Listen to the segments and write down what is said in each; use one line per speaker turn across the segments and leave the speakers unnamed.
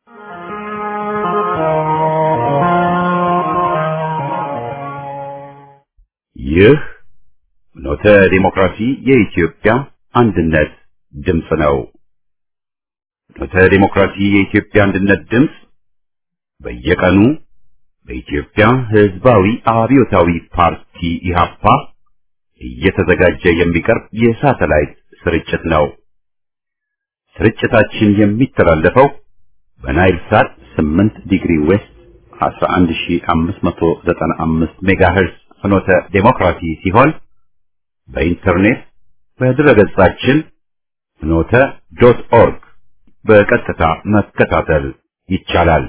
ይህ ኖተ ዲሞክራሲ የኢትዮጵያ አንድነት ድምፅ ነው። ኖተ ዲሞክራሲ የኢትዮጵያ አንድነት ድምፅ በየቀኑ በኢትዮጵያ ሕዝባዊ አብዮታዊ ፓርቲ ኢህአፓ እየተዘጋጀ የሚቀርብ የሳተላይት ስርጭት ነው። ስርጭታችን የሚተላለፈው በናይል ሳት 8 ዲግሪ ዌስት 11595 ሜጋሄርዝ ፍኖተ ዴሞክራሲ ሲሆን በኢንተርኔት በድረገጻችን ፍኖተ ዶት ኦርግ በቀጥታ መከታተል ይቻላል።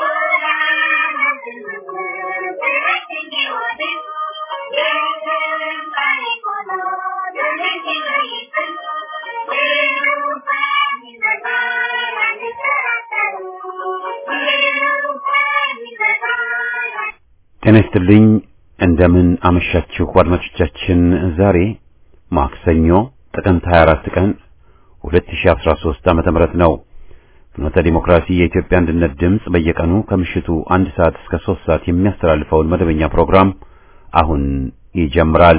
ጤና ይስጥልኝ። እንደምን አመሻችሁ አድማጮቻችን። ዛሬ ማክሰኞ ጥቅምት 24 ቀን 2013 ዓመተ ምህረት ነው። ፍኖተ ዲሞክራሲ የኢትዮጵያ አንድነት ድምፅ በየቀኑ ከምሽቱ አንድ ሰዓት እስከ 3 ሰዓት የሚያስተላልፈውን መደበኛ ፕሮግራም አሁን ይጀምራል።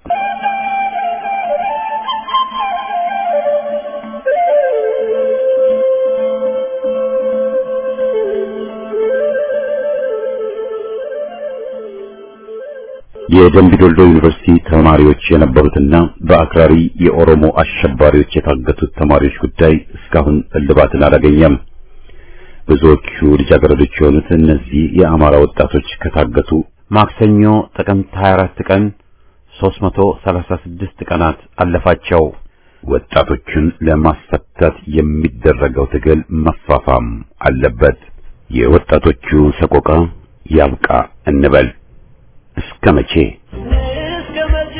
የደምቢዶልዶ ዩኒቨርሲቲ ተማሪዎች የነበሩትና በአክራሪ የኦሮሞ አሸባሪዎች የታገቱት ተማሪዎች ጉዳይ እስካሁን እልባትን አላገኘም። ብዙዎቹ ልጃገረዶች የሆኑት እነዚህ የአማራ ወጣቶች ከታገቱ ማክሰኞ ጥቅምት 24 ቀን 336 ቀናት አለፋቸው። ወጣቶቹን ለማስፈታት የሚደረገው ትግል መፋፋም አለበት። የወጣቶቹ ሰቆቃ ያብቃ እንበል። እስከ መቼ
እስከ መቼ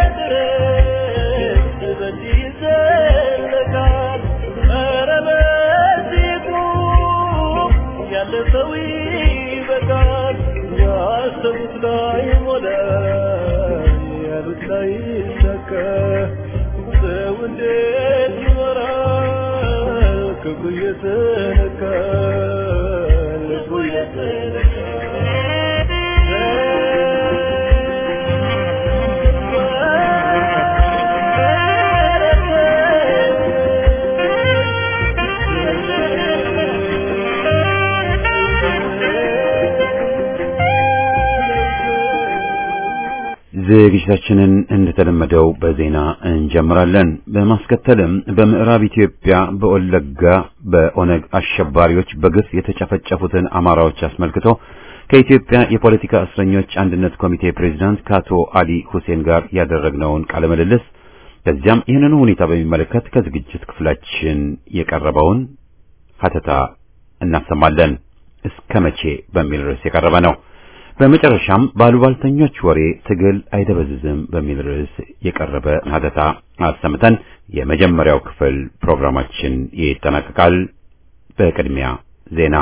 ድረስ በዚህ ይዘለቃል? ኧረ በዚህ ቁም፣ ያለፈው ይበቃል። ያሰቡት ላይ ሞላ፣ ያሉት ላይ ይሳካ። ሰው እንዴት ይኖራል? ክብሩ እየተነካ ልቡ
ዝግጅታችንን እንደተለመደው በዜና እንጀምራለን። በማስከተልም በምዕራብ ኢትዮጵያ በወለጋ በኦነግ አሸባሪዎች በግፍ የተጨፈጨፉትን አማራዎች አስመልክቶ ከኢትዮጵያ የፖለቲካ እስረኞች አንድነት ኮሚቴ ፕሬዝዳንት ከአቶ አሊ ሁሴን ጋር ያደረግነውን ቃለ ምልልስ ከዚያም ይህንኑ ሁኔታ በሚመለከት ከዝግጅት ክፍላችን የቀረበውን ሀተታ እናሰማለን። እስከ መቼ በሚል ርዕስ የቀረበ ነው። በመጨረሻም ባሉባልተኞች ወሬ ትግል አይደበዝዝም በሚል ርዕስ የቀረበ ሀተታ አሰምተን የመጀመሪያው ክፍል ፕሮግራማችን ይጠናቀቃል። በቅድሚያ ዜና።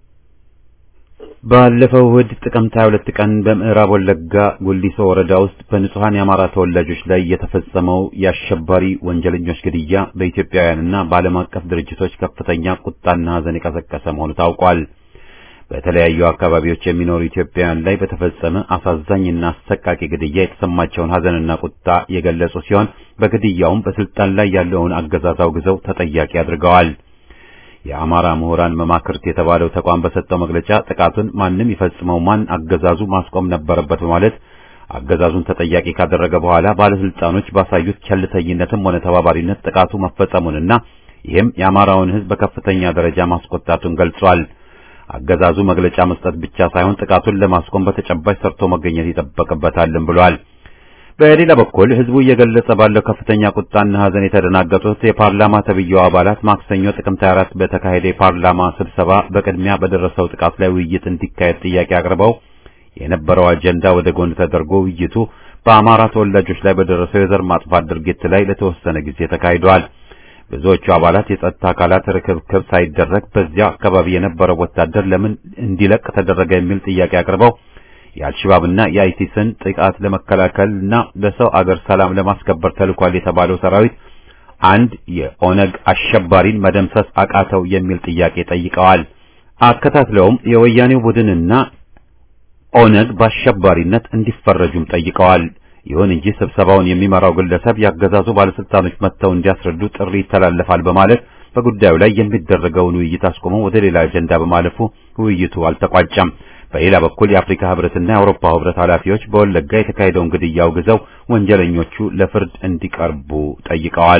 ባለፈው እሁድ ጥቅምት 22 ቀን በምዕራብ ወለጋ ጉሊሶ ወረዳ ውስጥ በንጹሐን የአማራ ተወላጆች ላይ የተፈጸመው የአሸባሪ ወንጀለኞች ግድያ በኢትዮጵያውያንና በዓለም አቀፍ ድርጅቶች ከፍተኛ ቁጣና ሐዘን የቀሰቀሰ መሆኑ ታውቋል። በተለያዩ አካባቢዎች የሚኖሩ ኢትዮጵያውያን ላይ በተፈጸመ አሳዛኝና አሰቃቂ ግድያ የተሰማቸውን ሐዘንና ቁጣ የገለጹ ሲሆን በግድያውም በስልጣን ላይ ያለውን አገዛዝ አውግዘው ተጠያቂ አድርገዋል። የአማራ ምሁራን መማክርት የተባለው ተቋም በሰጠው መግለጫ ጥቃቱን ማንም ይፈጽመው ማን አገዛዙ ማስቆም ነበረበት በማለት አገዛዙን ተጠያቂ ካደረገ በኋላ ባለስልጣኖች ባሳዩት ቸልተኝነትም ሆነ ተባባሪነት ጥቃቱ መፈጸሙንና ይህም የአማራውን ሕዝብ በከፍተኛ ደረጃ ማስቆጣቱን ገልጿል። አገዛዙ መግለጫ መስጠት ብቻ ሳይሆን ጥቃቱን ለማስቆም በተጨባጭ ሰርቶ መገኘት ይጠበቅበታልም ብሏል። በሌላ በኩል ህዝቡ እየገለጸ ባለው ከፍተኛ ቁጣና ሐዘን የተደናገጡት የፓርላማ ተብዬው አባላት ማክሰኞ ጥቅምት 24 በተካሄደ የፓርላማ ስብሰባ በቅድሚያ በደረሰው ጥቃት ላይ ውይይት እንዲካሄድ ጥያቄ አቅርበው የነበረው አጀንዳ ወደ ጎን ተደርጎ ውይይቱ በአማራ ተወላጆች ላይ በደረሰው የዘር ማጥፋት ድርጊት ላይ ለተወሰነ ጊዜ ተካሂዷል። ብዙዎቹ አባላት የጸጥታ አካላት ርክብክብ ሳይደረግ በዚያ አካባቢ የነበረው ወታደር ለምን እንዲለቅ ተደረገ የሚል ጥያቄ አቅርበው የአልሸባብና የአይሲስን ጥቃት ለመከላከልና በሰው አገር ሰላም ለማስከበር ተልኳል የተባለው ሰራዊት አንድ የኦነግ አሸባሪን መደምሰስ አቃተው የሚል ጥያቄ ጠይቀዋል። አከታትለውም የወያኔው ቡድንና ኦነግ በአሸባሪነት እንዲፈረጁም ጠይቀዋል። ይሁን እንጂ ስብሰባውን የሚመራው ግለሰብ ያገዛዙ ባለስልጣኖች መጥተው እንዲያስረዱ ጥሪ ይተላለፋል በማለት በጉዳዩ ላይ የሚደረገውን ውይይት አስቆመው ወደ ሌላ አጀንዳ በማለፉ ውይይቱ አልተቋጨም። በሌላ በኩል የአፍሪካ ህብረትና የአውሮፓ ህብረት ኃላፊዎች በወለጋ የተካሄደውን ግድያ አውግዘው ወንጀለኞቹ ለፍርድ እንዲቀርቡ ጠይቀዋል።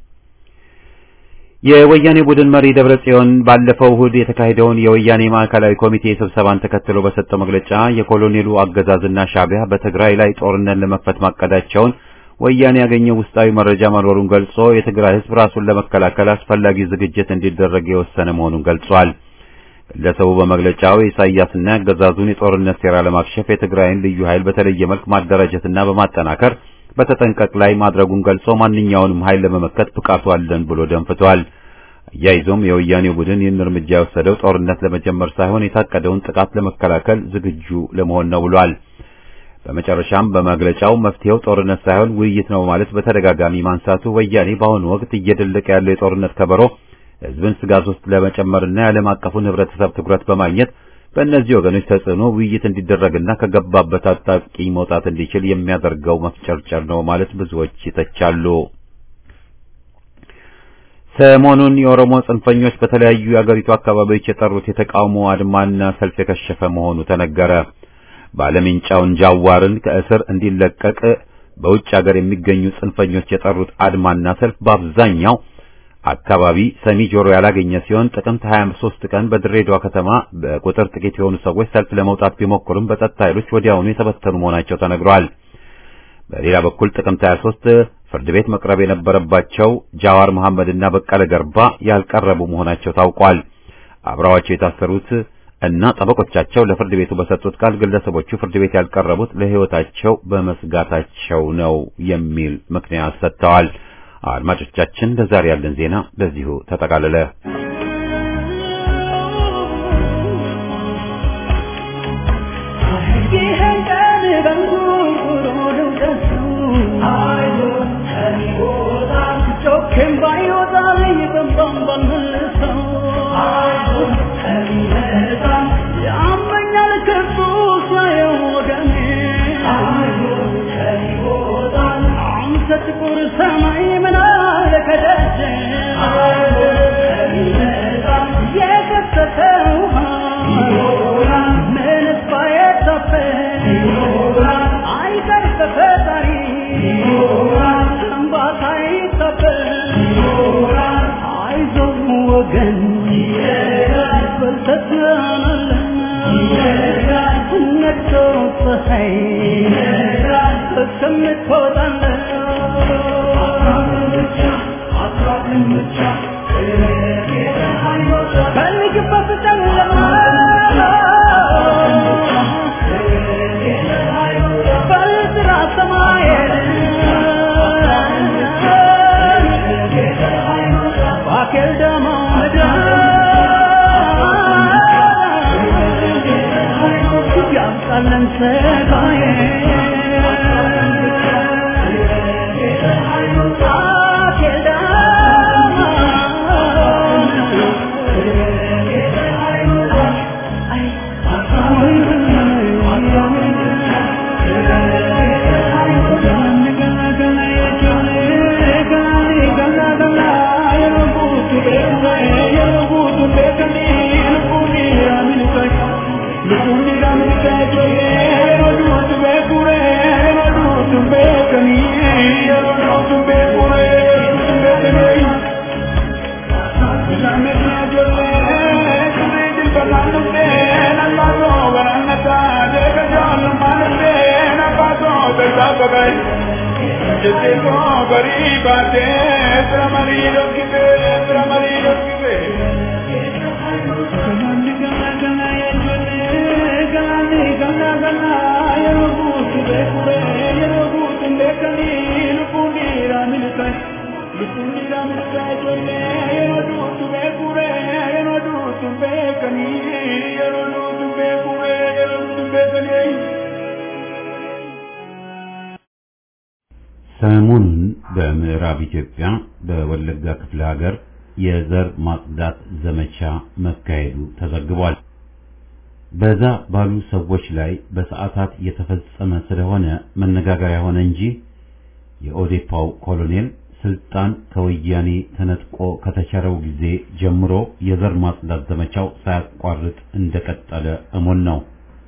የወያኔ ቡድን መሪ ደብረ ጽዮን ባለፈው እሁድ የተካሄደውን የወያኔ ማዕከላዊ ኮሚቴ ስብሰባን ተከትሎ በሰጠው መግለጫ የኮሎኔሉ አገዛዝና ሻዕቢያ በትግራይ ላይ ጦርነት ለመክፈት ማቀዳቸውን ወያኔ ያገኘው ውስጣዊ መረጃ መኖሩን ገልጾ የትግራይ ህዝብ ራሱን ለመከላከል አስፈላጊ ዝግጅት እንዲደረግ የወሰነ መሆኑን ገልጿል። ግለሰቡ በመግለጫው የኢሳያስና ያገዛዙን የጦርነት ሴራ ለማክሸፍ የትግራይን ልዩ ኃይል በተለየ መልክ ማደራጀትና በማጠናከር በተጠንቀቅ ላይ ማድረጉን ገልጾ ማንኛውንም ኃይል ለመመከት ብቃቱ አለን ብሎ ደንፍቷል። አያይዞም የወያኔው ቡድን ይህን እርምጃ የወሰደው ጦርነት ለመጀመር ሳይሆን የታቀደውን ጥቃት ለመከላከል ዝግጁ ለመሆን ነው ብሏል። በመጨረሻም በመግለጫው መፍትሄው ጦርነት ሳይሆን ውይይት ነው ማለት በተደጋጋሚ ማንሳቱ ወያኔ በአሁኑ ወቅት እየደለቀ ያለው የጦርነት ከበሮ ህዝብን ስጋት ውስጥ ለመጨመርና የዓለም አቀፉን ህብረተሰብ ትኩረት በማግኘት በእነዚህ ወገኖች ተጽዕኖ ውይይት እንዲደረግና ከገባበት አጣብቂኝ መውጣት እንዲችል የሚያደርገው መፍጨርጨር ነው ማለት ብዙዎች ይተቻሉ። ሰሞኑን የኦሮሞ ጽንፈኞች በተለያዩ የአገሪቱ አካባቢዎች የጠሩት የተቃውሞ አድማና ሰልፍ የከሸፈ መሆኑ ተነገረ። ባለሜንጫውን ጃዋርን ከእስር እንዲለቀቅ በውጭ ሀገር የሚገኙ ጽንፈኞች የጠሩት አድማና ሰልፍ በአብዛኛው አካባቢ ሰሚ ጆሮ ያላገኘ ሲሆን ጥቅምት 23 ቀን በድሬዳዋ ከተማ በቁጥር ጥቂት የሆኑ ሰዎች ሰልፍ ለመውጣት ቢሞክሩም በጸጥታ ኃይሎች ወዲያውኑ የተበተኑ መሆናቸው ተነግሯል። በሌላ በኩል ጥቅምት 23 ፍርድ ቤት መቅረብ የነበረባቸው ጃዋር መሐመድና በቀለ ገርባ ያልቀረቡ መሆናቸው ታውቋል። አብረዋቸው የታሰሩት እና ጠበቆቻቸው ለፍርድ ቤቱ በሰጡት ቃል ግለሰቦቹ ፍርድ ቤት ያልቀረቡት ለሕይወታቸው በመስጋታቸው ነው የሚል ምክንያት ሰጥተዋል። አድማጮቻችን ለዛሬ ያለን ዜና በዚሁ ተጠቃለለ።
ጥቁር ሰማይ ምን አለ ከደጅ የከሰተው ምንስ ባይታፈን አይቀር ተፈጣሪ እንባታ አይታፈን አይዞህ ወገን በልተትናለን ነግቶ ፀሐይ እስከምትወጣለን ፈልግበት ጨለማ በጥራ ሰማይ ባኬል ደማ ያምጣለን ሰጋዬ
ሰሞኑን በምዕራብ ኢትዮጵያ በወለጋ ክፍለ ሀገር የዘር ማጽዳት ዘመቻ መካሄዱ ተዘግቧል። በዛ ባሉ ሰዎች ላይ በሰዓታት የተፈጸመ ስለሆነ መነጋገሪያ ሆነ እንጂ የኦዴፓው ኮሎኔል ስልጣን ከወያኔ ተነጥቆ ከተቸረው ጊዜ ጀምሮ የዘር ማጽዳት ዘመቻው ሳያቋርጥ እንደቀጠለ እሙን ነው።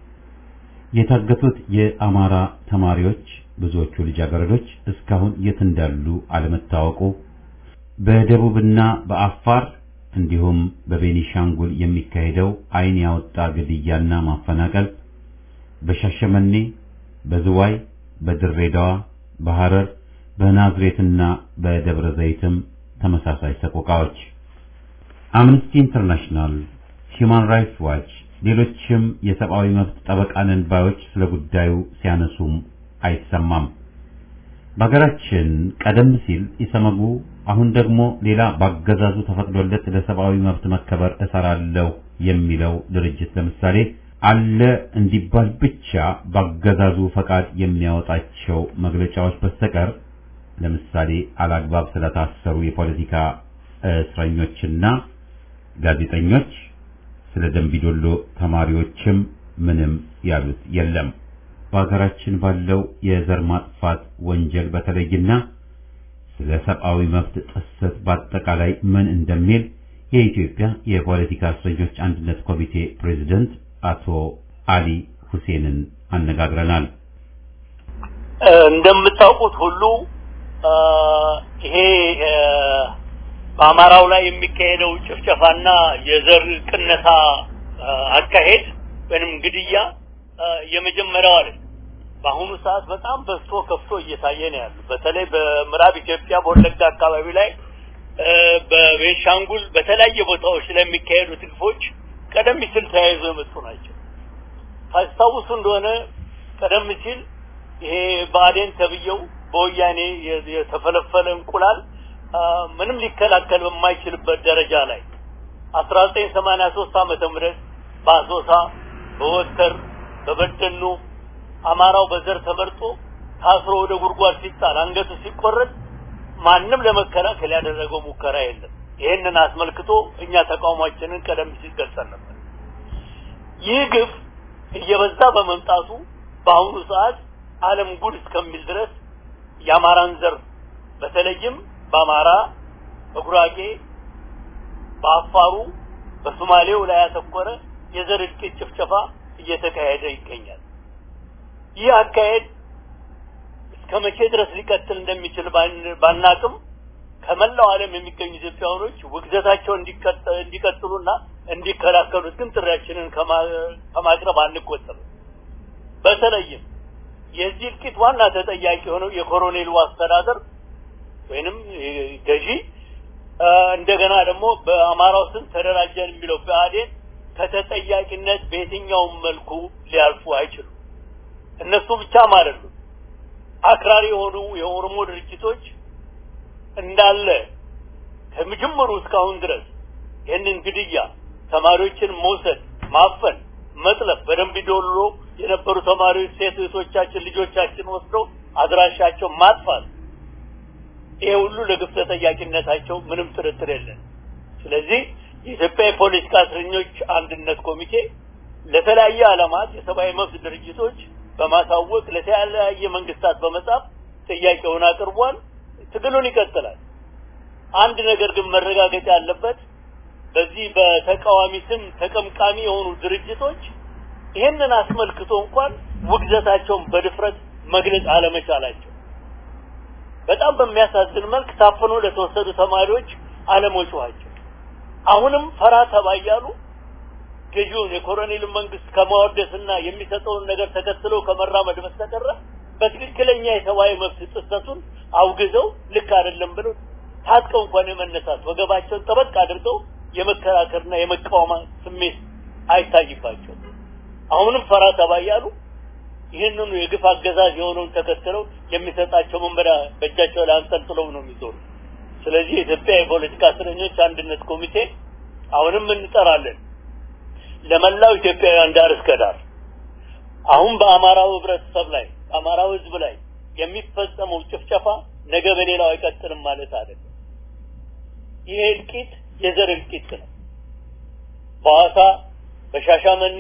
የታገቱት የአማራ ተማሪዎች ብዙዎቹ ልጃገረዶች እስካሁን የት እንዳሉ አለመታወቁ፣ በደቡብና በአፋር እንዲሁም በቤኒሻንጉል የሚካሄደው ዓይን ያወጣ ግድያና ማፈናቀል፣ በሻሸመኔ፣ በዝዋይ፣ በድሬዳዋ፣ በሐረር፣ በናዝሬትና በደብረ ዘይትም ተመሳሳይ ሰቆቃዎች። አምነስቲ ኢንተርናሽናል፣ ሂዩማን ራይትስ ዋች፣ ሌሎችም የሰብአዊ መብት ጠበቃ ነን ባዮች ስለ ጉዳዩ ሲያነሱም አይሰማም። በሀገራችን ቀደም ሲል ኢሰመጉ አሁን ደግሞ ሌላ ባገዛዙ ተፈቅዶለት ለሰብአዊ መብት መከበር እሰራለሁ የሚለው ድርጅት ለምሳሌ አለ እንዲባል ብቻ ባገዛዙ ፈቃድ የሚያወጣቸው መግለጫዎች በስተቀር ለምሳሌ አላግባብ ስለታሰሩ የፖለቲካ እስረኞችና ጋዜጠኞች፣ ስለ ደንቢዶሎ ተማሪዎችም ምንም ያሉት የለም። በሀገራችን ባለው የዘር ማጥፋት ወንጀል በተለይና ስለ ሰብአዊ መብት ጥሰት በአጠቃላይ ምን እንደሚል የኢትዮጵያ የፖለቲካ እስረኞች አንድነት ኮሚቴ ፕሬዝደንት አቶ አሊ ሁሴንን አነጋግረናል።
እንደምታውቁት ሁሉ ይሄ በአማራው ላይ የሚካሄደው ጭፍጨፋና የዘር ቅነሳ አካሄድ ወይንም ግድያ የመጀመሪያው አይደለም። በአሁኑ ሰዓት በጣም በዝቶ ከፍቶ እየታየ ነው ያሉ። በተለይ በምዕራብ ኢትዮጵያ በወለጋ አካባቢ ላይ በቤንሻንጉል በተለያየ ቦታዎች ላይ የሚካሄዱት ግፎች ቀደም ሲል ተያይዞ የመጡ ናቸው። ታስታውሱ እንደሆነ ቀደም ሲል ይሄ ብአዴን ተብየው በወያኔ የተፈለፈለ እንቁላል ምንም ሊከላከል በማይችልበት ደረጃ ላይ አስራ ዘጠኝ ሰማንያ ሶስት ዓመተ ምህረት በአሶሳ በወተር በበደኖ አማራው በዘር ተመርጦ ታስሮ ወደ ጉድጓድ ሲጣል አንገቱ ሲቆረጥ ማንም ለመከላከል ያደረገው ሙከራ የለም። ይህንን አስመልክቶ እኛ ተቃውሟችንን ቀደም ሲል ገልጸን ነበር። ይህ ግፍ እየበዛ በመምጣቱ በአሁኑ ሰዓት ዓለም ጉድ እስከሚል ድረስ የአማራን ዘር በተለይም በአማራ፣ በጉራጌ፣ በአፋሩ፣ በሶማሌው ላይ ያተኮረ የዘር እልቂት ጭፍጨፋ እየተካሄደ ይገኛል። ይህ አካሄድ እስከ መቼ ድረስ ሊቀጥል እንደሚችል ባናቅም ከመላው ዓለም የሚገኙ ኢትዮጵያውያኖች ውግዘታቸው እንዲቀጥሉና እንዲከላከሉት ግን ጥሪያችንን ከማቅረብ አንቆጠብም። በተለይም የዚህ እልቂት ዋና ተጠያቂ የሆነው የኮሎኔሉ አስተዳደር ወይንም ገዢ እንደገና ደግሞ በአማራው ስም ተደራጀን የሚለው ብአዴን ከተጠያቂነት በየትኛውም መልኩ ሊያልፉ አይችሉም። እነሱ ብቻም አይደሉም። አክራሪ የሆኑ የኦሮሞ ድርጅቶች እንዳለ ከመጀመሩ እስካሁን ድረስ ይህንን ግድያ፣ ተማሪዎችን መውሰድ፣ ማፈን፣ መጥለፍ በደንብ ዶሎ የነበሩ ተማሪዎች ሴት እህቶቻችን ልጆቻችን ወስደው አድራሻቸው ማጥፋት ይሄ ሁሉ ለግፍ ተጠያቂነታቸው ምንም ጥርጥር የለን። ስለዚህ የኢትዮጵያ የፖለቲካ እስረኞች አንድነት ኮሚቴ ለተለያየ ዓላማት የሰብአዊ መብት ድርጅቶች በማሳወቅ ለተለያየ መንግስታት በመጻፍ ጥያቄውን አቅርቧል። ትግሉን ይቀጥላል። አንድ ነገር ግን መረጋገጥ ያለበት በዚህ በተቃዋሚ ስም ተቀምቃሚ የሆኑ ድርጅቶች ይህንን አስመልክቶ እንኳን ውግዘታቸውን በድፍረት መግለጽ አለመቻላቸው በጣም በሚያሳዝን መልክ ታፍኖ ለተወሰዱ ተማሪዎች አለመጮኋቸው አሁንም ፈራ ተባ እያሉ ገዢውን የኮሎኔልን መንግስት ከማወደስና የሚሰጠውን ነገር ተከትለው ከመራመድ በስተቀረ በትክክለኛ የሰብአዊ መብት ጥሰቱን አውግዘው ልክ አይደለም ብለው ታጥቀው እንኳን የመነሳት ወገባቸውን ጠበቅ አድርገው የመከራከርና የመቃወማ ስሜት አይታይባቸው። አሁንም ፈራ ተባ እያሉ ይህንኑ የግፍ አገዛዝ የሆነውን ተከትለው የሚሰጣቸው መመሪያ በእጃቸው ላይ አንጠልጥለው ነው የሚዞሩ። ስለዚህ የኢትዮጵያ የፖለቲካ እስረኞች አንድነት ኮሚቴ አሁንም እንጠራለን ለመላው ኢትዮጵያውያን ዳር እስከ ዳር አሁን በአማራው ህብረተሰብ ላይ በአማራው ህዝብ ላይ የሚፈጸመው ጭፍጨፋ ነገ በሌላው አይቀጥልም ማለት አይደለም። ይሄ እልቂት የዘር እልቂት ነው። በሐዋሳ፣ በሻሻመኔ፣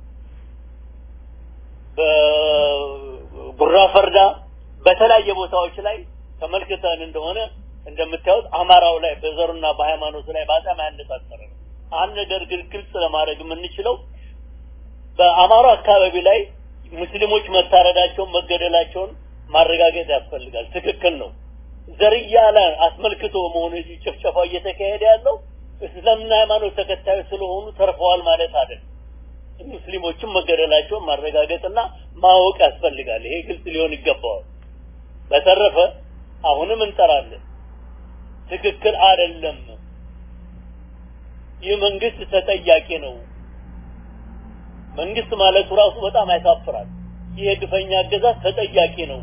በጉራ ፈርዳ በተለያየ ቦታዎች ላይ ተመልክተን እንደሆነ እንደምታዩት አማራው ላይ በዘሩና በሃይማኖቱ ላይ በጣም ያነጣጠረ ነው። አንድ ነገር ግን ግልጽ ለማድረግ የምንችለው በአማራው አካባቢ ላይ ሙስሊሞች መታረዳቸውን መገደላቸውን ማረጋገጥ ያስፈልጋል። ትክክል ነው። ዘርያ ላይ አስመልክቶ መሆኑ ጭፍጨፋው እየተካሄደ ያለው እስልምና ሃይማኖት ተከታዮች ስለሆኑ ተርፈዋል ማለት አይደለም። ሙስሊሞችም መገደላቸውን ማረጋገጥና ማወቅ ያስፈልጋል። ይሄ ግልጽ ሊሆን ይገባዋል። በተረፈ አሁንም እንጠራለን፣ ትክክል አይደለም። ይህ መንግስት ተጠያቂ ነው። መንግስት ማለቱ ራሱ በጣም ያሳፍራል። ይህ የግፈኛ አገዛዝ ተጠያቂ ነው።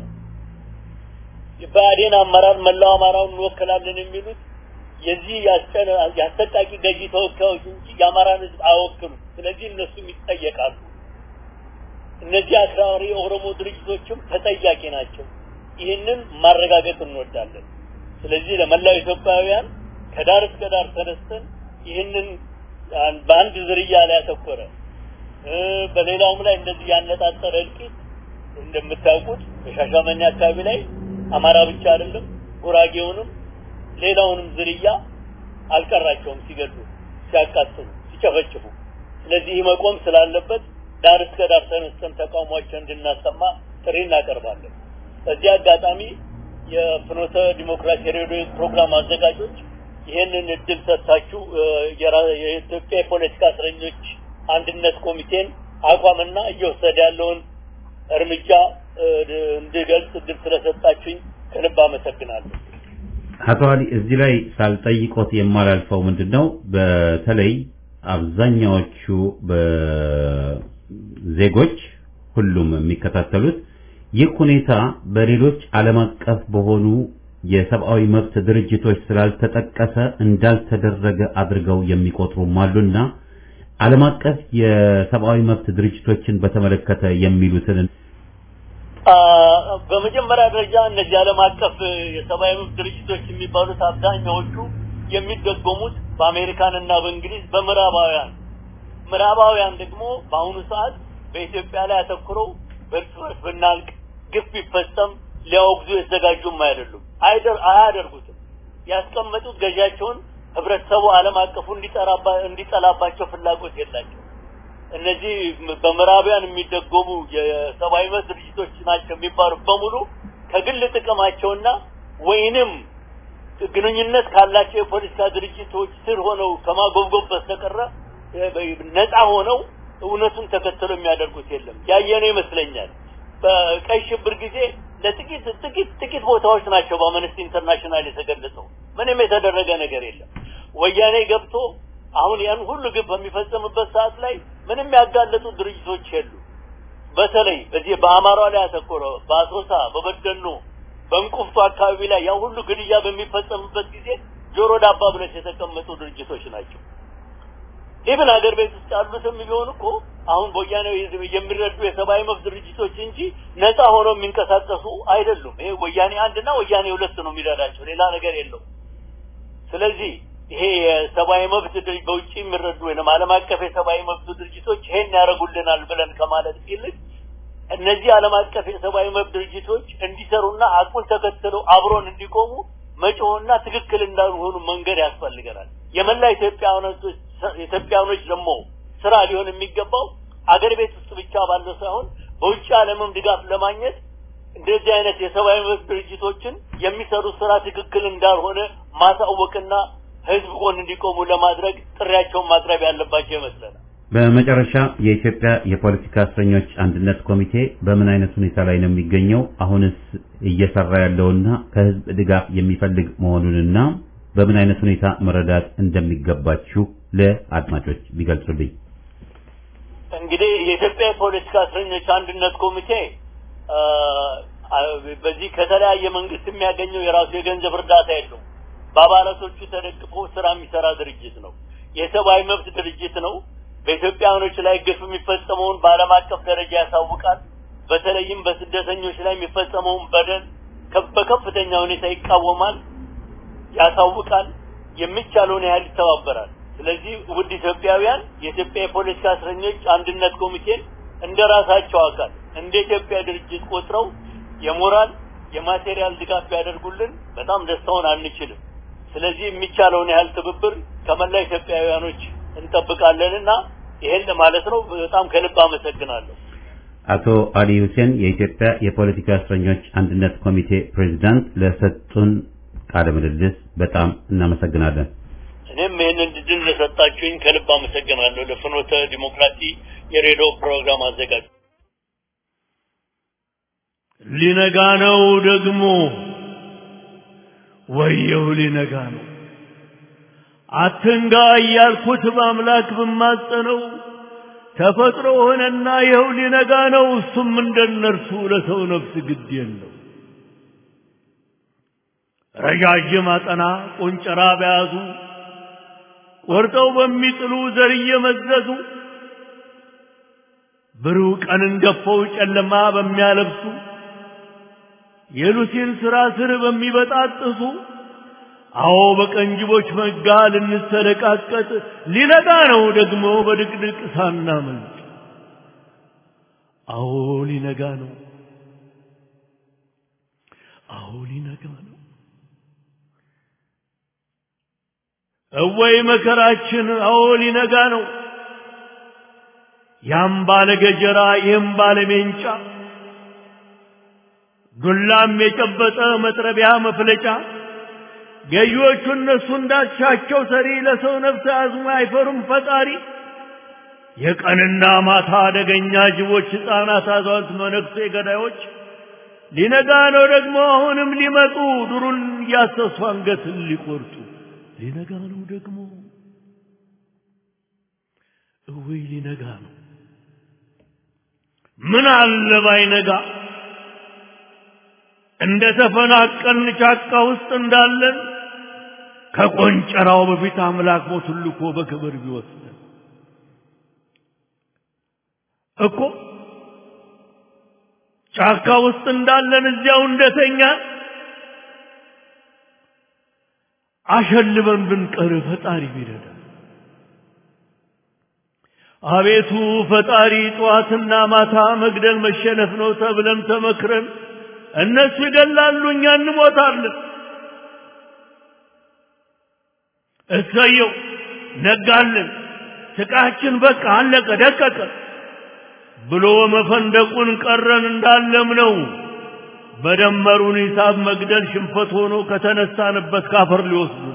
የብአዴን አመራር መላው አማራውን እንወክላለን የሚሉት የዚህ የአሰቃቂ ገዢ ተወካዮች እንጂ የአማራን ህዝብ አይወክሉም። ስለዚህ እነሱም ይጠየቃሉ። እነዚህ አክራሪ የኦሮሞ ድርጅቶችም ተጠያቂ ናቸው። ይህንን ማረጋገጥ እንወዳለን። ስለዚህ ለመላው ኢትዮጵያውያን ከዳር እስከ ዳር ተነስተን ይህንን በአንድ ዝርያ ላይ ያተኮረ በሌላውም ላይ እንደዚህ ያነጣጠረ እልቂት እንደምታውቁት በሻሻመኔ አካባቢ ላይ አማራ ብቻ አይደለም ጉራጌውንም ሌላውንም ዝርያ አልቀራቸውም ሲገሉ፣ ሲያቃጥሉ፣ ሲጨፈጭፉ። ስለዚህ መቆም ስላለበት ዳር እስከ ዳር ተነስተን ተቃውሟቸውን እንድናሰማ ጥሪ እናቀርባለን። በዚህ አጋጣሚ የፍኖተ ዲሞክራሲ ሬዲዮ ፕሮግራም አዘጋጆች ይህንን እድል ሰጥታችሁ የኢትዮጵያ የፖለቲካ እስረኞች አንድነት ኮሚቴን አቋምና እየወሰደ ያለውን እርምጃ እንድገልጽ እድል ስለሰጣችሁኝ ከልብ አመሰግናለሁ።
አቶ አሊ እዚህ ላይ ሳልጠይቆት የማላልፈው ምንድን ነው፣ በተለይ አብዛኛዎቹ ዜጎች ሁሉም የሚከታተሉት ይህ ሁኔታ በሌሎች ዓለም አቀፍ በሆኑ የሰብአዊ መብት ድርጅቶች ስላልተጠቀሰ እንዳልተደረገ አድርገው የሚቆጥሩም አሉና ዓለም አቀፍ የሰብአዊ መብት ድርጅቶችን በተመለከተ የሚሉትን
በመጀመሪያ ደረጃ እነዚህ ዓለም አቀፍ የሰብአዊ መብት ድርጅቶች የሚባሉት አብዛኛዎቹ የሚደጎሙት በአሜሪካን እና በእንግሊዝ በምዕራባውያን ምዕራባውያን ደግሞ በአሁኑ ሰዓት በኢትዮጵያ ላይ አተኩረው በእርስ በርስ ብናልቅ ግፍ ቢፈጸም ሊያወግዙ የተዘጋጁም አይደሉም፣ አያደርጉትም። ያስቀመጡት ገዢያቸውን ህብረተሰቡ ዓለም አቀፉ እንዲጠላባቸው ፍላጎት የላቸው። እነዚህ በምዕራቢያን የሚደጎሙ የሰብአዊ መብት ድርጅቶች ናቸው የሚባሉ በሙሉ ከግል ጥቅማቸውና ወይንም ግንኙነት ካላቸው የፖለቲካ ድርጅቶች ስር ሆነው ከማጎብጎብ በስተቀረ ነፃ ሆነው እውነቱን ተከትለው የሚያደርጉት የለም። ያየነው ይመስለኛል። በቀይ ሽብር ጊዜ ለጥቂት ጥቂት ጥቂት ቦታዎች ናቸው በአምነስቲ ኢንተርናሽናል የተገለጸው። ምንም የተደረገ ነገር የለም። ወያኔ ገብቶ አሁን ያን ሁሉ ግብ በሚፈጸምበት ሰዓት ላይ ምንም ያጋለጡ ድርጅቶች የሉ። በተለይ በዚህ በአማራ ላይ ያተኮረ በአሶሳ፣ በበደኖ፣ በእንቁፍቱ አካባቢ ላይ ያ ሁሉ ግድያ በሚፈጸምበት ጊዜ ጆሮ ዳባ ብለሽ የተቀመጡ ድርጅቶች ናቸው። ኢብን ሀገር ቤት ውስጥ ያሉትም ቢሆን እኮ አሁን በወያኔ የሚረዱ የሰብአዊ መብት ድርጅቶች እንጂ ነፃ ሆነው የሚንቀሳቀሱ አይደሉም። ይሄ ወያኔ አንድና ወያኔ ሁለት ነው የሚረዳቸው፣ ሌላ ነገር የለው። ስለዚህ ይሄ የሰብአዊ መብት በውጭ የሚረዱ ወይም ዓለም አቀፍ የሰብአዊ መብት ድርጅቶች ይሄን ያደርጉልናል ብለን ከማለት ይልቅ እነዚህ ዓለም አቀፍ የሰብአዊ መብት ድርጅቶች እንዲሰሩና አቁን ተከትለው አብሮን እንዲቆሙ መጮህና ትክክል እንዳልሆኑ መንገድ ያስፈልገናል። የመላ ኢትዮጵያውያኖች ኢትዮጵያውያኖች ደግሞ ስራ ሊሆን የሚገባው አገር ቤት ውስጥ ብቻ ባለው ሳይሆን በውጭ ዓለምም ድጋፍ ለማግኘት እንደዚህ አይነት የሰብአዊ መብት ድርጅቶችን የሚሰሩት ስራ ትክክል እንዳልሆነ ማሳወቅና ህዝብ ጎን እንዲቆሙ ለማድረግ ጥሪያቸውን ማቅረብ ያለባቸው ይመስለናል።
በመጨረሻ የኢትዮጵያ የፖለቲካ እስረኞች አንድነት ኮሚቴ በምን አይነት ሁኔታ ላይ ነው የሚገኘው? አሁንስ እየሰራ ያለውና ከህዝብ ድጋፍ የሚፈልግ መሆኑንና በምን አይነት ሁኔታ መረዳት እንደሚገባችሁ ለአድማጮች ቢገልጹልኝ።
እንግዲህ የኢትዮጵያ የፖለቲካ እስረኞች አንድነት ኮሚቴ በዚህ ከተለያየ መንግስት የሚያገኘው የራሱ የገንዘብ እርዳታ የለው። በአባላቶቹ ተደግፎ ስራ የሚሰራ ድርጅት ነው። የሰብአዊ መብት ድርጅት ነው። በኢትዮጵያውያኖች ላይ ግፍ የሚፈጸመውን በዓለም አቀፍ ደረጃ ያሳውቃል። በተለይም በስደተኞች ላይ የሚፈጸመውን በደል በከፍተኛ ሁኔታ ይቃወማል፣ ያሳውቃል። የሚቻለውን ያህል ይተባበራል። ስለዚህ ውድ ኢትዮጵያውያን የኢትዮጵያ የፖለቲካ እስረኞች አንድነት ኮሚቴን እንደ ራሳቸው አካል እንደ ኢትዮጵያ ድርጅት ቆጥረው የሞራል የማቴሪያል ድጋፍ ቢያደርጉልን በጣም ደስታውን አንችልም። ስለዚህ የሚቻለውን ያህል ትብብር ከመላ ኢትዮጵያውያኖች እንጠብቃለንና ይሄን ማለት ነው። በጣም ከልብ አመሰግናለሁ።
አቶ አሊ ሁሴን የኢትዮጵያ የፖለቲካ እስረኞች አንድነት ኮሚቴ ፕሬዝዳንት ለሰጡን ቃለ ምልልስ በጣም እናመሰግናለን።
እኔም ይህንን ድል ለሰጣችሁኝ ከልብ አመሰግናለሁ። ለፍኖተ ዲሞክራሲ የሬዲዮ ፕሮግራም አዘጋጅ
ሊነጋ ነው ደግሞ ወየው ሊነጋ ነው አትንጋ እያልኩት በአምላክ ብማጸነው ተፈጥሮ ሆነና ይኸው ሊነጋ ነው እሱም እንደነርሱ ለሰው ነፍስ ግድ የለው ረዣዥም አጠና ቆንጨራ በያዙ ቆርጠው በሚጥሉ ዘር እየመዘዙ ብሩህ ቀንን ገፈው ጨለማ በሚያለብሱ የሉሲን ስራ ስር በሚበጣጥሱ አዎ በቀንጅቦች መጋ ልንሰለቃቀጥ ሊነጋ ነው ደግሞ በድቅድቅ ሳናመልጥ አዎ ሊነጋ ነው አዎ ሊነጋ ነው እወይ መከራችን አዎ ሊነጋ ነው ያም ባለ ገጀራ ይህም ባለ ሜንጫ ዱላም የጨበጠ መጥረቢያ መፍለጫ ገዢዎቹ እነሱ እንዳሻቸው ሰሪ ለሰው ነፍስ አዝሞ አይፈሩም ፈጣሪ የቀንና ማታ አደገኛ ጅቦች ሕፃናት አዛውንት መነኩሴ ገዳዮች ሊነጋ ነው ደግሞ አሁንም ሊመጡ ዱሩን እያሰሱ አንገትን ሊቆርጡ ሊነጋ ነው ደግሞ እወይ ሊነጋ ነው ምን አለ ባይነጋ እንደ ተፈናቀልን ጫካ ውስጥ እንዳለን ከቆንጨራው በፊት አምላክ ሞቱን ልኮ በክብር ቢወስደን እኮ ጫካ ውስጥ እንዳለን እዚያው እንደተኛን አሸልበን ብንቀር ፈጣሪ ቢረዳ አቤቱ ፈጣሪ ጠዋትና ማታ መግደል መሸነፍ ነው ተብለን ተመክረን እነሱ ይገላሉ እኛ እንሞታለን እሰየው ነጋልን ስቃችን በቃ አለቀ ደቀቀ ብሎ መፈንደቁን ቀረን እንዳለም ነው በደመሩን ሂሳብ መግደል ሽንፈት ሆኖ ከተነሳንበት ካፈር ሊወስዱ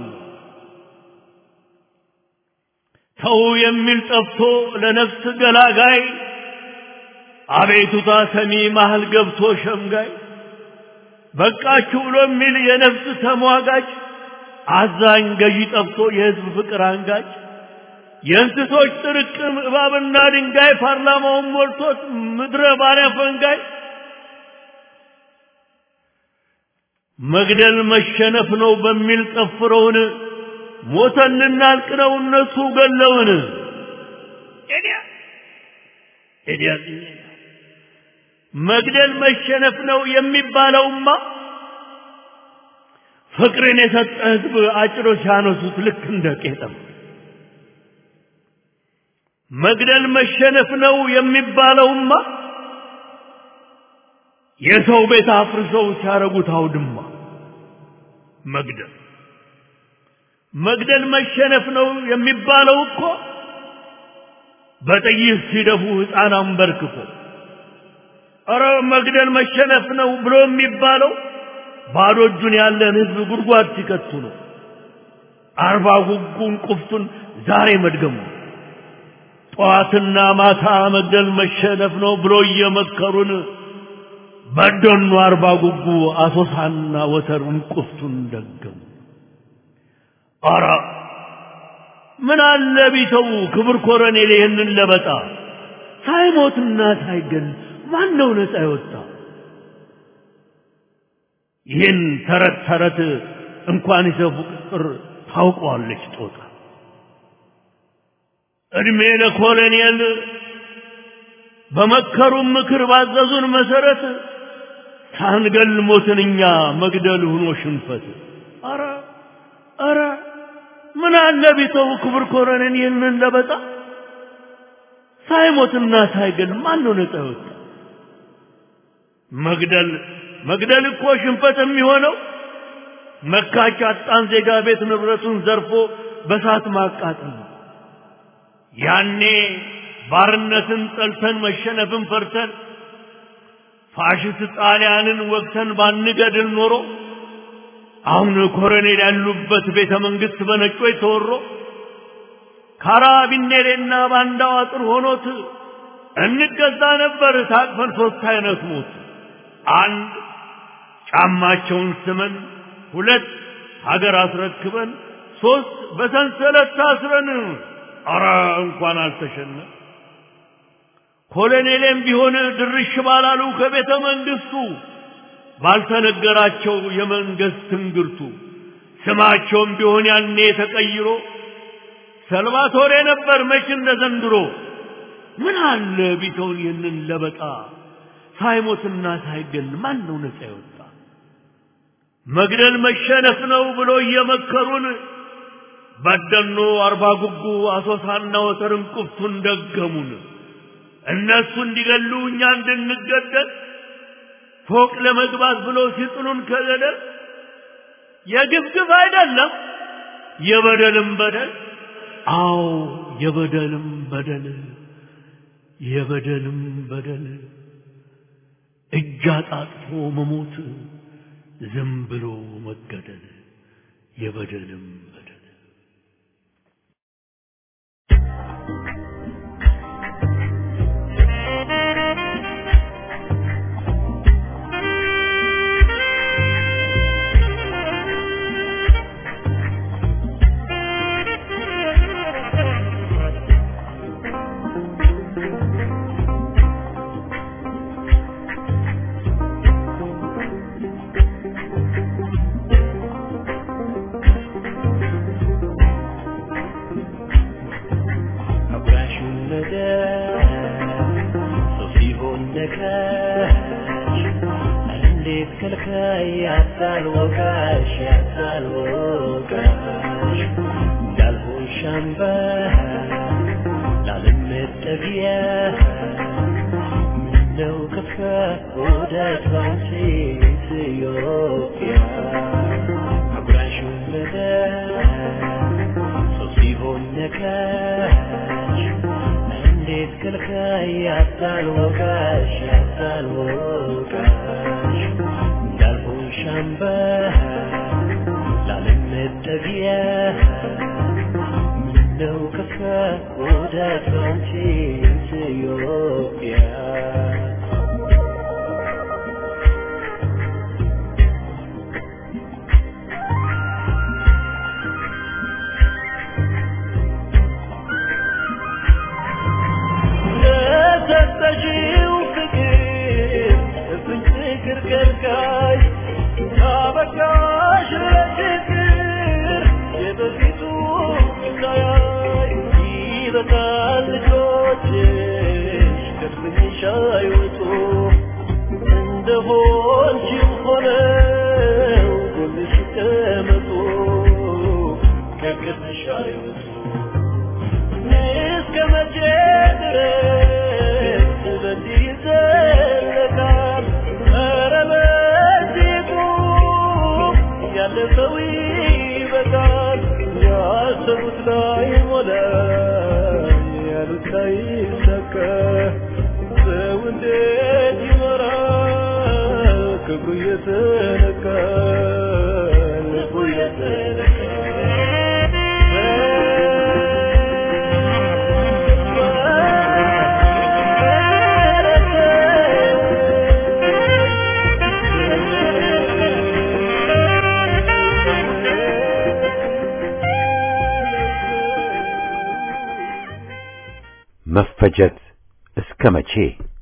ተው የሚል ጠፍቶ ለነፍስ ገላጋይ አቤቱታ ሰሚ መሃል ገብቶ ሸምጋይ በቃችሁ ብሎ የሚል የነፍስ ተሟጋጭ አዛኝ ገዢ ጠፍቶ የህዝብ ፍቅር አንጋጭ የእንስሶች ጥርቅም እባብና ድንጋይ ፓርላማውን ሞልቶት ምድረ ባሪያ ፈንጋይ መግደል መሸነፍ ነው በሚል ጠፍረውን ሞተን ልናልቅ ነው እነሱ ገለውን ኤዲያ ኤዲያ መግደል መሸነፍ ነው የሚባለውማ ፍቅርን የሰጠ ህዝብ አጭሮ ሲያነሱት ልክ እንደ ቄጠም መግደል መሸነፍ ነው የሚባለውማ የሰው ቤት አፍርሰው ሲያረጉት አውድማ መግደል መግደል መሸነፍ ነው የሚባለው እኮ በጥይት ሲደፉ ሕፃን አንበርክኮ ኧረ መግደል መሸነፍ ነው ብሎ የሚባለው ባዶ እጁን ያለን ህዝብ ጉድጓድ ሲከቱ ነው። አርባ ጉጉን ቁፍቱን ዛሬ መድገሙ ጠዋትና ማታ መግደል መሸነፍ ነው ብሎ እየመከሩን በደኑ አርባ ጉጉ አሶሳና ወተሩን ቁፍቱን ደገሙ። ኧረ ምን አለ ቢተው ክብር ኮረኔል ይህንን ለበጣ ሳይሞትና ሳይገል ማን ነው ነፃ የወጣ? ይህን ተረት ተረት እንኳን ይሰፉ ቅጥር ታውቀዋለች ጦጣ። እድሜ ለኮሎኔል በመከሩን ምክር ባዘዙን መሰረት ሳንገል ሞትን እኛ መግደል ሆኖ ሽንፈት። አረ አረ ምን አለ ቢተው ክቡር ኮሎኔል ይህንን ለበጣ ሳይሞትና ሳይገል ማን ነው ነፃ ይወጣ? መግደል መግደል እኮ ሽንፈት የሚሆነው መካች አጣን ዜጋ ቤት ንብረቱን ዘርፎ በሳት ማቃጠል ነው። ያኔ ባርነትን ጠልተን መሸነፍን ፈርተን ፋሽስት ጣሊያንን ወቅተን ባንገድል ኖሮ አሁን ኮሎኔል ያሉበት ቤተ መንግስት በነጮች ተወሮ ካራቢኔሬና ባንዳው አጥር ሆኖት እንገዛ ነበር ታቅፈን ሶስት አይነት ሞት አንድ ጫማቸውን ስመን ሁለት ሀገር አስረክበን ሶስት በሰንሰለት ታስረን አረ እንኳን አልተሸነ ኮሎኔሌም ቢሆን ድርሽ ባላሉ ከቤተ መንግስቱ ባልተነገራቸው የመንግስት ትንግርቱ ስማቸውም ቢሆን ያኔ ተቀይሮ ሰልቫቶሬ ነበር መች እንደ ዘንድሮ ምን አለ ቢተውን ይህንን ለበጣ ሳይሞትና ሳይገል ማን ነው ነፃ ይወጣ? መግደል መሸነፍ ነው ብሎ እየመከሩን በደኖ አርባ ጉጉ አሶሳና ወተርን ቁፍቱን ደገሙን። እነሱ እንዲገሉ እኛ እንድንገደል ፎቅ ለመግባት ብሎ ሲጥሉን ከገደል የግፍግፍ አይደለም የበደልም በደል አዎ የበደልም በደል የበደልም በደል እጅ አጣጥፎ መሞት ዝም ብሎ መገደል የበደልም በደል
መፈጀት እስከ መቼ?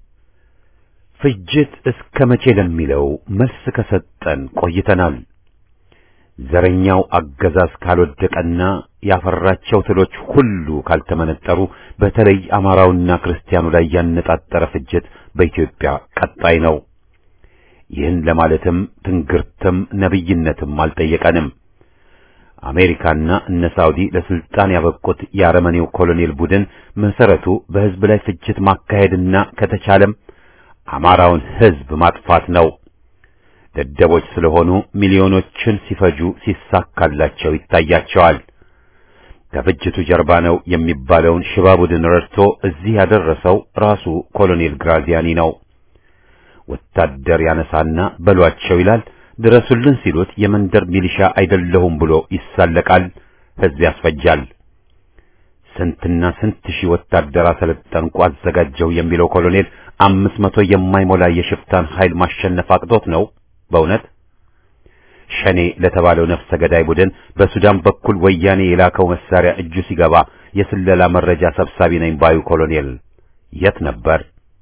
ፍጅት እስከ መቼ ለሚለው መልስ ከሰጠን ቆይተናል። ዘረኛው አገዛዝ ካልወደቀና ያፈራቸው ትሎች ሁሉ ካልተመነጠሩ በተለይ አማራውና ክርስቲያኑ ላይ ያነጣጠረ ፍጅት በኢትዮጵያ ቀጣይ ነው። ይህን ለማለትም ትንግርትም ነብይነትም አልጠየቀንም። አሜሪካና እነ ሳውዲ ለስልጣን ያበቁት የአረመኔው ኮሎኔል ቡድን መሰረቱ በህዝብ ላይ ፍጅት ማካሄድና ከተቻለም አማራውን ህዝብ ማጥፋት ነው። ደደቦች ስለሆኑ ሚሊዮኖችን ሲፈጁ ሲሳካላቸው ይታያቸዋል። ከፍጅቱ ጀርባ ነው የሚባለውን ሽባ ቡድን ረድቶ እዚህ ያደረሰው ራሱ ኮሎኔል ግራዚያኒ ነው። ወታደር ያነሳና በሏቸው ይላል። ድረሱልን ሲሉት የመንደር ሚሊሻ አይደለሁም ብሎ ይሳለቃል። ህዝብ ያስፈጃል። ስንትና ስንት ሺህ ወታደር አሰለጠንኩ አዘጋጀው የሚለው ኮሎኔል አምስት መቶ የማይሞላ የሽፍታን ኃይል ማሸነፍ አቅቶት ነው በእውነት ሸኔ ለተባለው ነፍሰ ገዳይ ቡድን በሱዳን በኩል ወያኔ የላከው መሳሪያ እጁ ሲገባ የስለላ መረጃ ሰብሳቢ ነኝ ባዩ ኮሎኔል የት ነበር?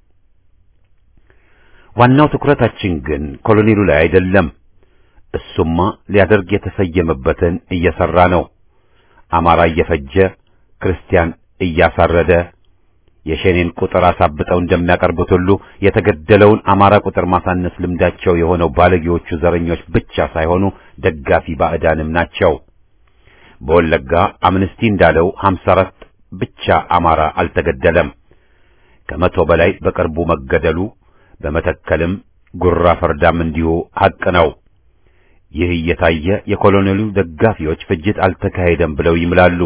ዋናው ትኩረታችን ግን ኮሎኔሉ ላይ አይደለም። እሱማ ሊያደርግ የተሰየመበትን እየሰራ ነው። አማራ እየፈጀ ክርስቲያን እያሳረደ የሸኔን ቁጥር አሳብጠው እንደሚያቀርቡት ሁሉ የተገደለውን አማራ ቁጥር ማሳነስ ልምዳቸው የሆነው ባለጌዎቹ ዘረኞች ብቻ ሳይሆኑ ደጋፊ ባዕዳንም ናቸው። በወለጋ አምነስቲ እንዳለው 54 ብቻ አማራ አልተገደለም። ከመቶ በላይ በቅርቡ መገደሉ በመተከልም ጉራ ፈርዳም እንዲሁ ሐቅ ነው። ይህ እየታየ የኮሎኔሉ ደጋፊዎች ፍጅት አልተካሄደም ብለው ይምላሉ።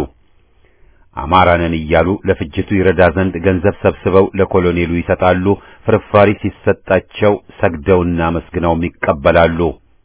አማራንን እያሉ ለፍጅቱ ይረዳ ዘንድ ገንዘብ ሰብስበው ለኮሎኔሉ ይሰጣሉ። ፍርፋሪ ሲሰጣቸው ሰግደውና መስግነውም ይቀበላሉ።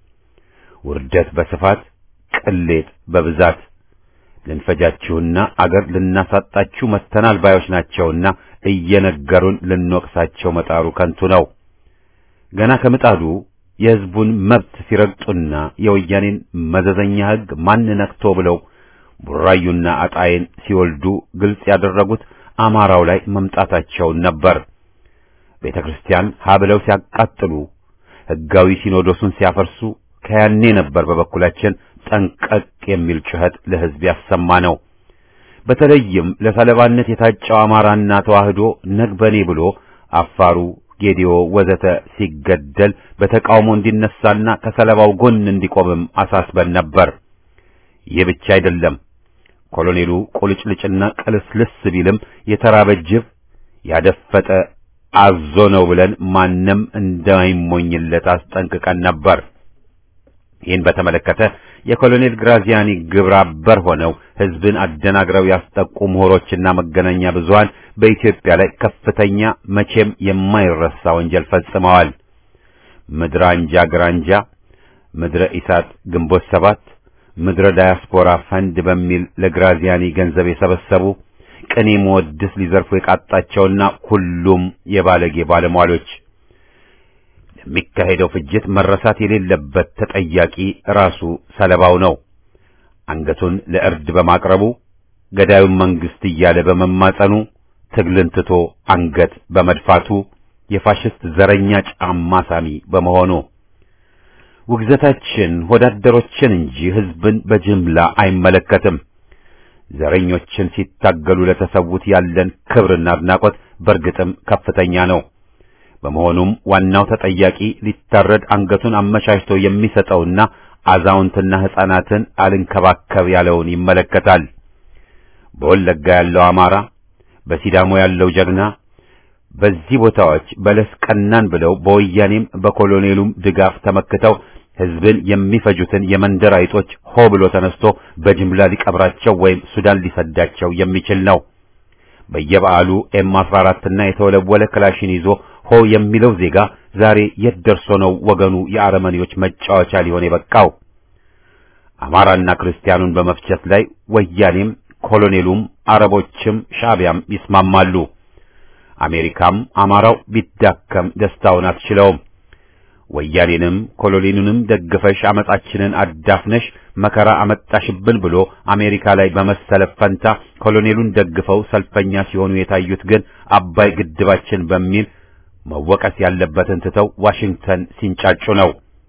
ውርደት በስፋት ቅሌት በብዛት ልንፈጃችሁና አገር ልናሳጣችሁ መተናል ባዮች ናቸውና እየነገሩን ልንወቅሳቸው መጣሩ ከንቱ ነው። ገና ከምጣዱ የሕዝቡን መብት ሲረግጡና የወያኔን መዘዘኛ ሕግ ማን ነክቶ ብለው ቡራዩና አጣዬን ሲወልዱ ግልጽ ያደረጉት አማራው ላይ መምጣታቸውን ነበር። ቤተ ክርስቲያን ሀብለው ሲያቃጥሉ፣ ሕጋዊ ሲኖዶሱን ሲያፈርሱ ከያኔ ነበር በበኩላችን ጠንቀቅ የሚል ጩኸት ለሕዝብ ያሰማ ነው። በተለይም ለሰለባነት የታጨው አማራና ተዋህዶ ነግበኔ ብሎ አፋሩ፣ ጌዲዮ ወዘተ ሲገደል በተቃውሞ እንዲነሳና ከሰለባው ጎን እንዲቆምም አሳስበን ነበር። ይህ ብቻ አይደለም። ኮሎኔሉ ቁልጭልጭና ቅልስልስ ቢልም የተራበ ጅብ ያደፈጠ አዞ ነው ብለን ማንም እንዳይሞኝለት አስጠንቅቀን ነበር። ይህን በተመለከተ የኮሎኔል ግራዚያኒ ግብረ አበር ሆነው ሕዝብን አደናግረው ያስጠቁ ምሁሮችና መገናኛ ብዙሃን በኢትዮጵያ ላይ ከፍተኛ መቼም የማይረሳ ወንጀል ፈጽመዋል። ምድረ አንጃ ግራንጃ፣ ምድረ ኢሳት ግንቦት ሰባት ምድረ ዳያስፖራ ፈንድ በሚል ለግራዚያኒ ገንዘብ የሰበሰቡ ቅኔ መወድስ ሊዘርፉ የቃጣቸውና ሁሉም የባለጌ ባለሟሎች ለሚካሄደው ፍጅት መረሳት የሌለበት ተጠያቂ ራሱ ሰለባው ነው። አንገቱን ለእርድ በማቅረቡ ገዳዩን መንግስት እያለ በመማጸኑ ትግልን ትቶ አንገት በመድፋቱ የፋሽስት ዘረኛ ጫማ ሳሚ በመሆኑ ውግዘታችን ወዳደሮችን እንጂ ሕዝብን በጅምላ አይመለከትም። ዘረኞችን ሲታገሉ ለተሰዉት ያለን ክብርና አድናቆት በእርግጥም ከፍተኛ ነው። በመሆኑም ዋናው ተጠያቂ ሊታረድ አንገቱን አመቻችቶ የሚሰጠውና አዛውንትና ሕፃናትን አልንከባከብ ያለውን ይመለከታል። በወለጋ ያለው አማራ፣ በሲዳሞ ያለው ጀግና በዚህ ቦታዎች በለስ ቀናን ብለው በወያኔም በኮሎኔሉም ድጋፍ ተመክተው ሕዝብን የሚፈጁትን የመንደር አይጦች ሆ ብሎ ተነስቶ በጅምላ ሊቀብራቸው ወይም ሱዳን ሊሰዳቸው የሚችል ነው። በየበዓሉ ኤም 14 እና የተወለወለ ክላሽን ይዞ ሆ የሚለው ዜጋ ዛሬ የት ደርሶ ነው ወገኑ የአረመኔዎች መጫወቻ ሊሆን የበቃው? አማራና ክርስቲያኑን በመፍጀት ላይ ወያኔም ኮሎኔሉም አረቦችም ሻዕቢያም ይስማማሉ። አሜሪካም አማራው ቢዳከም ደስታውን አትችለውም። ወያኔንም ኮሎኔሉንም ደግፈሽ አመጻችንን አዳፍነሽ መከራ አመጣሽብን ብሎ አሜሪካ ላይ በመሰለፍ ፈንታ ኮሎኔሉን ደግፈው ሰልፈኛ ሲሆኑ የታዩት ግን አባይ ግድባችን በሚል መወቀስ ያለበትን ትተው ዋሽንግተን ሲንጫጩ ነው።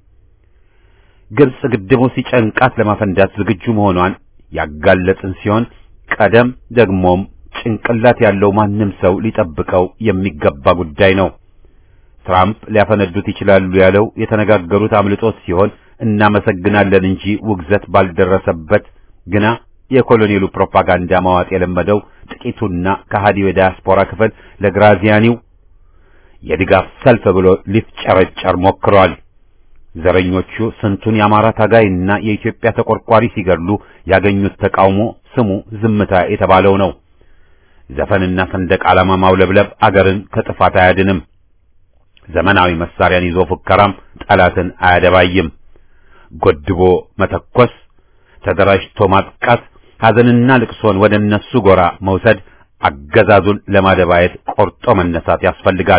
ግብጽ ግድቡ ሲጨንቃት ለማፈንዳት ዝግጁ መሆኗን ያጋለጥን ሲሆን ቀደም ደግሞም ጭንቅላት ያለው ማንም ሰው ሊጠብቀው የሚገባ ጉዳይ ነው። ትራምፕ ሊያፈነዱት ይችላሉ ያለው የተነጋገሩት አምልጦት ሲሆን እናመሰግናለን እንጂ ውግዘት ባልደረሰበት ግና የኮሎኔሉ ፕሮፓጋንዳ ማዋጥ የለመደው ጥቂቱና ከሃዲው የዳያስፖራ ክፍል ለግራዚያኒው የድጋፍ ሰልፍ ብሎ ሊፍጨረጨር ሞክሯል። ዘረኞቹ ስንቱን የአማራ ታጋይና የኢትዮጵያ ተቆርቋሪ ሲገድሉ ያገኙት ተቃውሞ ስሙ ዝምታ የተባለው ነው። ዘፈንና ሰንደቅ ዓላማ ማውለብለብ አገርን ከጥፋት አያድንም። ዘመናዊ መሳሪያን ይዞ ፉከራም ጠላትን አያደባይም። ጎድቦ መተኮስ፣ ተደራጅቶ ማጥቃት፣ ሐዘንና ልቅሶን ወደ እነሱ ጎራ መውሰድ አገዛዙን ለማደባየት ቆርጦ መነሳት ያስፈልጋል።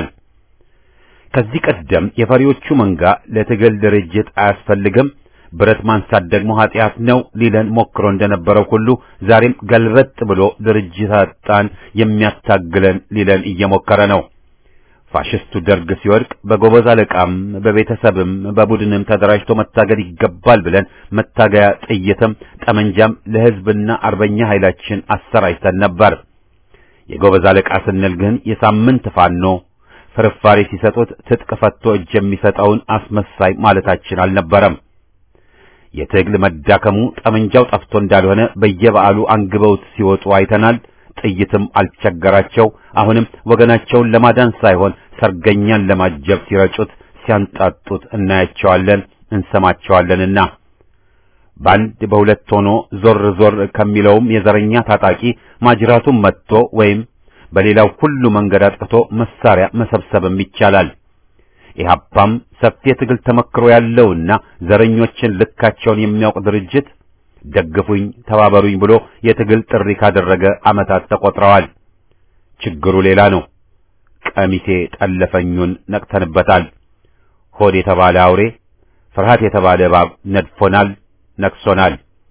ከዚህ ቀደም የፈሪዎቹ መንጋ ለትግል ድርጅት አያስፈልግም፣ ብረት ማንሳት ደግሞ ኃጢአት ነው ሊለን ሞክሮ እንደነበረው ሁሉ ዛሬም ገልበጥ ብሎ ድርጅት አጣን የሚያታግለን ሊለን እየሞከረ ነው። ፋሽስቱ ደርግ ሲወድቅ በጎበዝ አለቃም በቤተሰብም በቡድንም ተደራጅቶ መታገል ይገባል ብለን መታገያ ጥይትም ጠመንጃም ለሕዝብና አርበኛ ኃይላችን አሰራጭተን ነበር። የጎበዝ አለቃ ስንል ግን የሳምንት ፋኖ ፍርፋሪ ሲሰጡት ትጥቅ ፈቶ እጅ የሚሰጠውን አስመሳይ ማለታችን አልነበረም። የትግል መዳከሙ ጠመንጃው ጠፍቶ እንዳልሆነ በየበዓሉ አንግበውት ሲወጡ አይተናል። ጥይትም አልቸገራቸው። አሁንም ወገናቸውን ለማዳን ሳይሆን ሰርገኛን ለማጀብ ሲረጩት ሲያንጣጡት እናያቸዋለን እንሰማቸዋለንና በአንድ በሁለት ሆኖ ዞር ዞር ከሚለውም የዘረኛ ታጣቂ ማጅራቱን መጥቶ ወይም በሌላው ሁሉ መንገድ አጥቅቶ መሳሪያ መሰብሰብም ይቻላል። ኢህአፓም ሰፊ የትግል ተመክሮ ያለውና ዘረኞችን ልካቸውን የሚያውቅ ድርጅት ደግፉኝ፣ ተባበሩኝ ብሎ የትግል ጥሪ ካደረገ ዓመታት ተቆጥረዋል። ችግሩ ሌላ ነው። ቀሚሴ ጠለፈኙን ነቅተንበታል። ሆድ የተባለ አውሬ፣ ፍርሃት የተባለ እባብ ነድፎናል፣ ነክሶናል።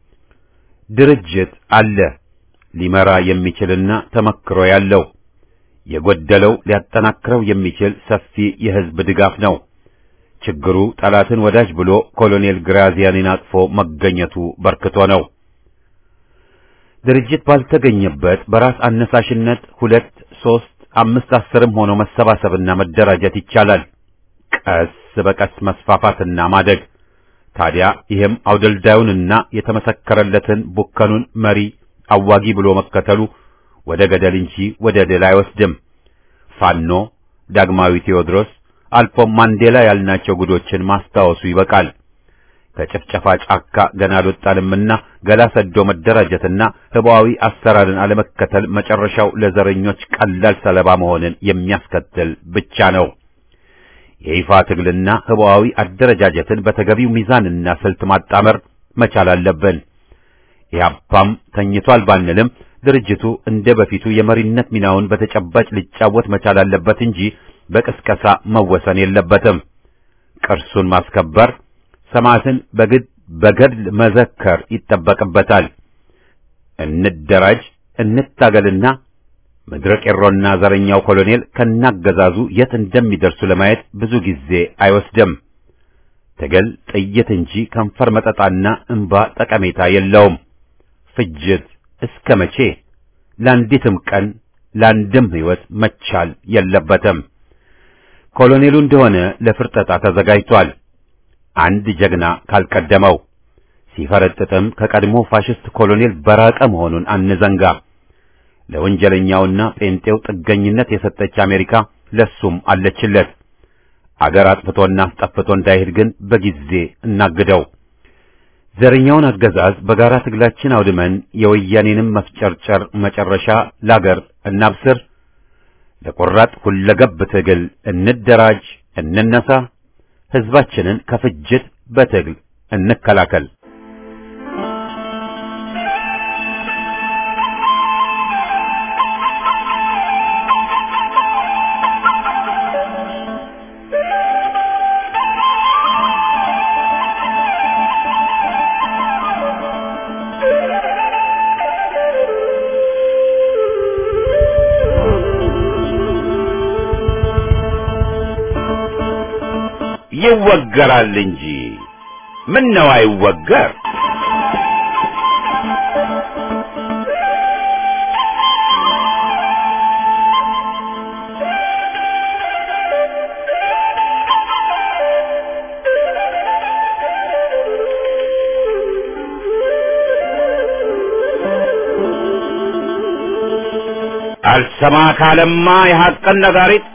ድርጅት አለ ሊመራ የሚችልና ተመክሮ ያለው የጎደለው ሊያጠናክረው የሚችል ሰፊ የሕዝብ ድጋፍ ነው። ችግሩ ጠላትን ወዳጅ ብሎ ኮሎኔል ግራዚያኒን አቅፎ መገኘቱ በርክቶ ነው። ድርጅት ባልተገኘበት በራስ አነሳሽነት ሁለት፣ ሦስት፣ አምስት፣ አስርም ሆኖ መሰባሰብና መደራጀት ይቻላል። ቀስ በቀስ መስፋፋትና ማደግ። ታዲያ ይህም አውደልዳዩንና የተመሰከረለትን ቡከኑን መሪ አዋጊ ብሎ መከተሉ ወደ ገደል እንጂ ወደ ድል አይወስድም። ፋኖ፣ ዳግማዊ ቴዎድሮስ አልፎም ማንዴላ ያልናቸው ጉዶችን ማስታወሱ ይበቃል። ከጭፍጨፋ ጫካ ገና አልወጣንምና ገላ ሰዶ መደራጀትና ህቡዓዊ አሰራርን አለመከተል መጨረሻው ለዘረኞች ቀላል ሰለባ መሆንን የሚያስከትል ብቻ ነው። የይፋ ትግልና ህቡዓዊ አደረጃጀትን በተገቢው ሚዛንና ስልት ማጣመር መቻል አለብን። ኢህአፓም ተኝቷል ባንልም ድርጅቱ እንደ በፊቱ የመሪነት ሚናውን በተጨባጭ ሊጫወት መቻል አለበት እንጂ በቅስቀሳ መወሰን የለበትም። ቅርሱን ማስከበር፣ ሰማዕትን በግድ በገድል መዘከር ይጠበቅበታል። እንደራጅ፣ እንታገልና ምድረ ቄሮና ዘረኛው ኮሎኔል ከናገዛዙ የት እንደሚደርሱ ለማየት ብዙ ጊዜ አይወስድም። ትግል ጥይት እንጂ ከንፈር መጠጣና እንባ ጠቀሜታ የለውም። ፍጅት እስከ መቼ? ለአንዲትም ቀን ለአንድም ሕይወት መቻል የለበትም። ኮሎኔሉ እንደሆነ ለፍርጠጣ ተዘጋጅቷል። አንድ ጀግና ካልቀደመው ሲፈረጥጥም ከቀድሞ ፋሽስት ኮሎኔል በራቀ መሆኑን አንዘንጋ። ለወንጀለኛውና ጴንጤው ጥገኝነት የሰጠች አሜሪካ ለሱም አለችለት። አገር አጥፍቶና አስጠፍቶ እንዳይሄድ ግን በጊዜ እናግደው። ዘረኛውን አገዛዝ በጋራ ትግላችን አውድመን የወያኔንም መፍጨርጨር መጨረሻ ላገር እናብስር። ለቆራጥ ሁለገብ ትግል እንደራጅ፣ እንነሳ። ሕዝባችንን ከፍጅት በትግል እንከላከል። ይወገራል እንጂ ምን ነው አይወገር? አልሰማ ካለማ የሐቅን ነጋሪት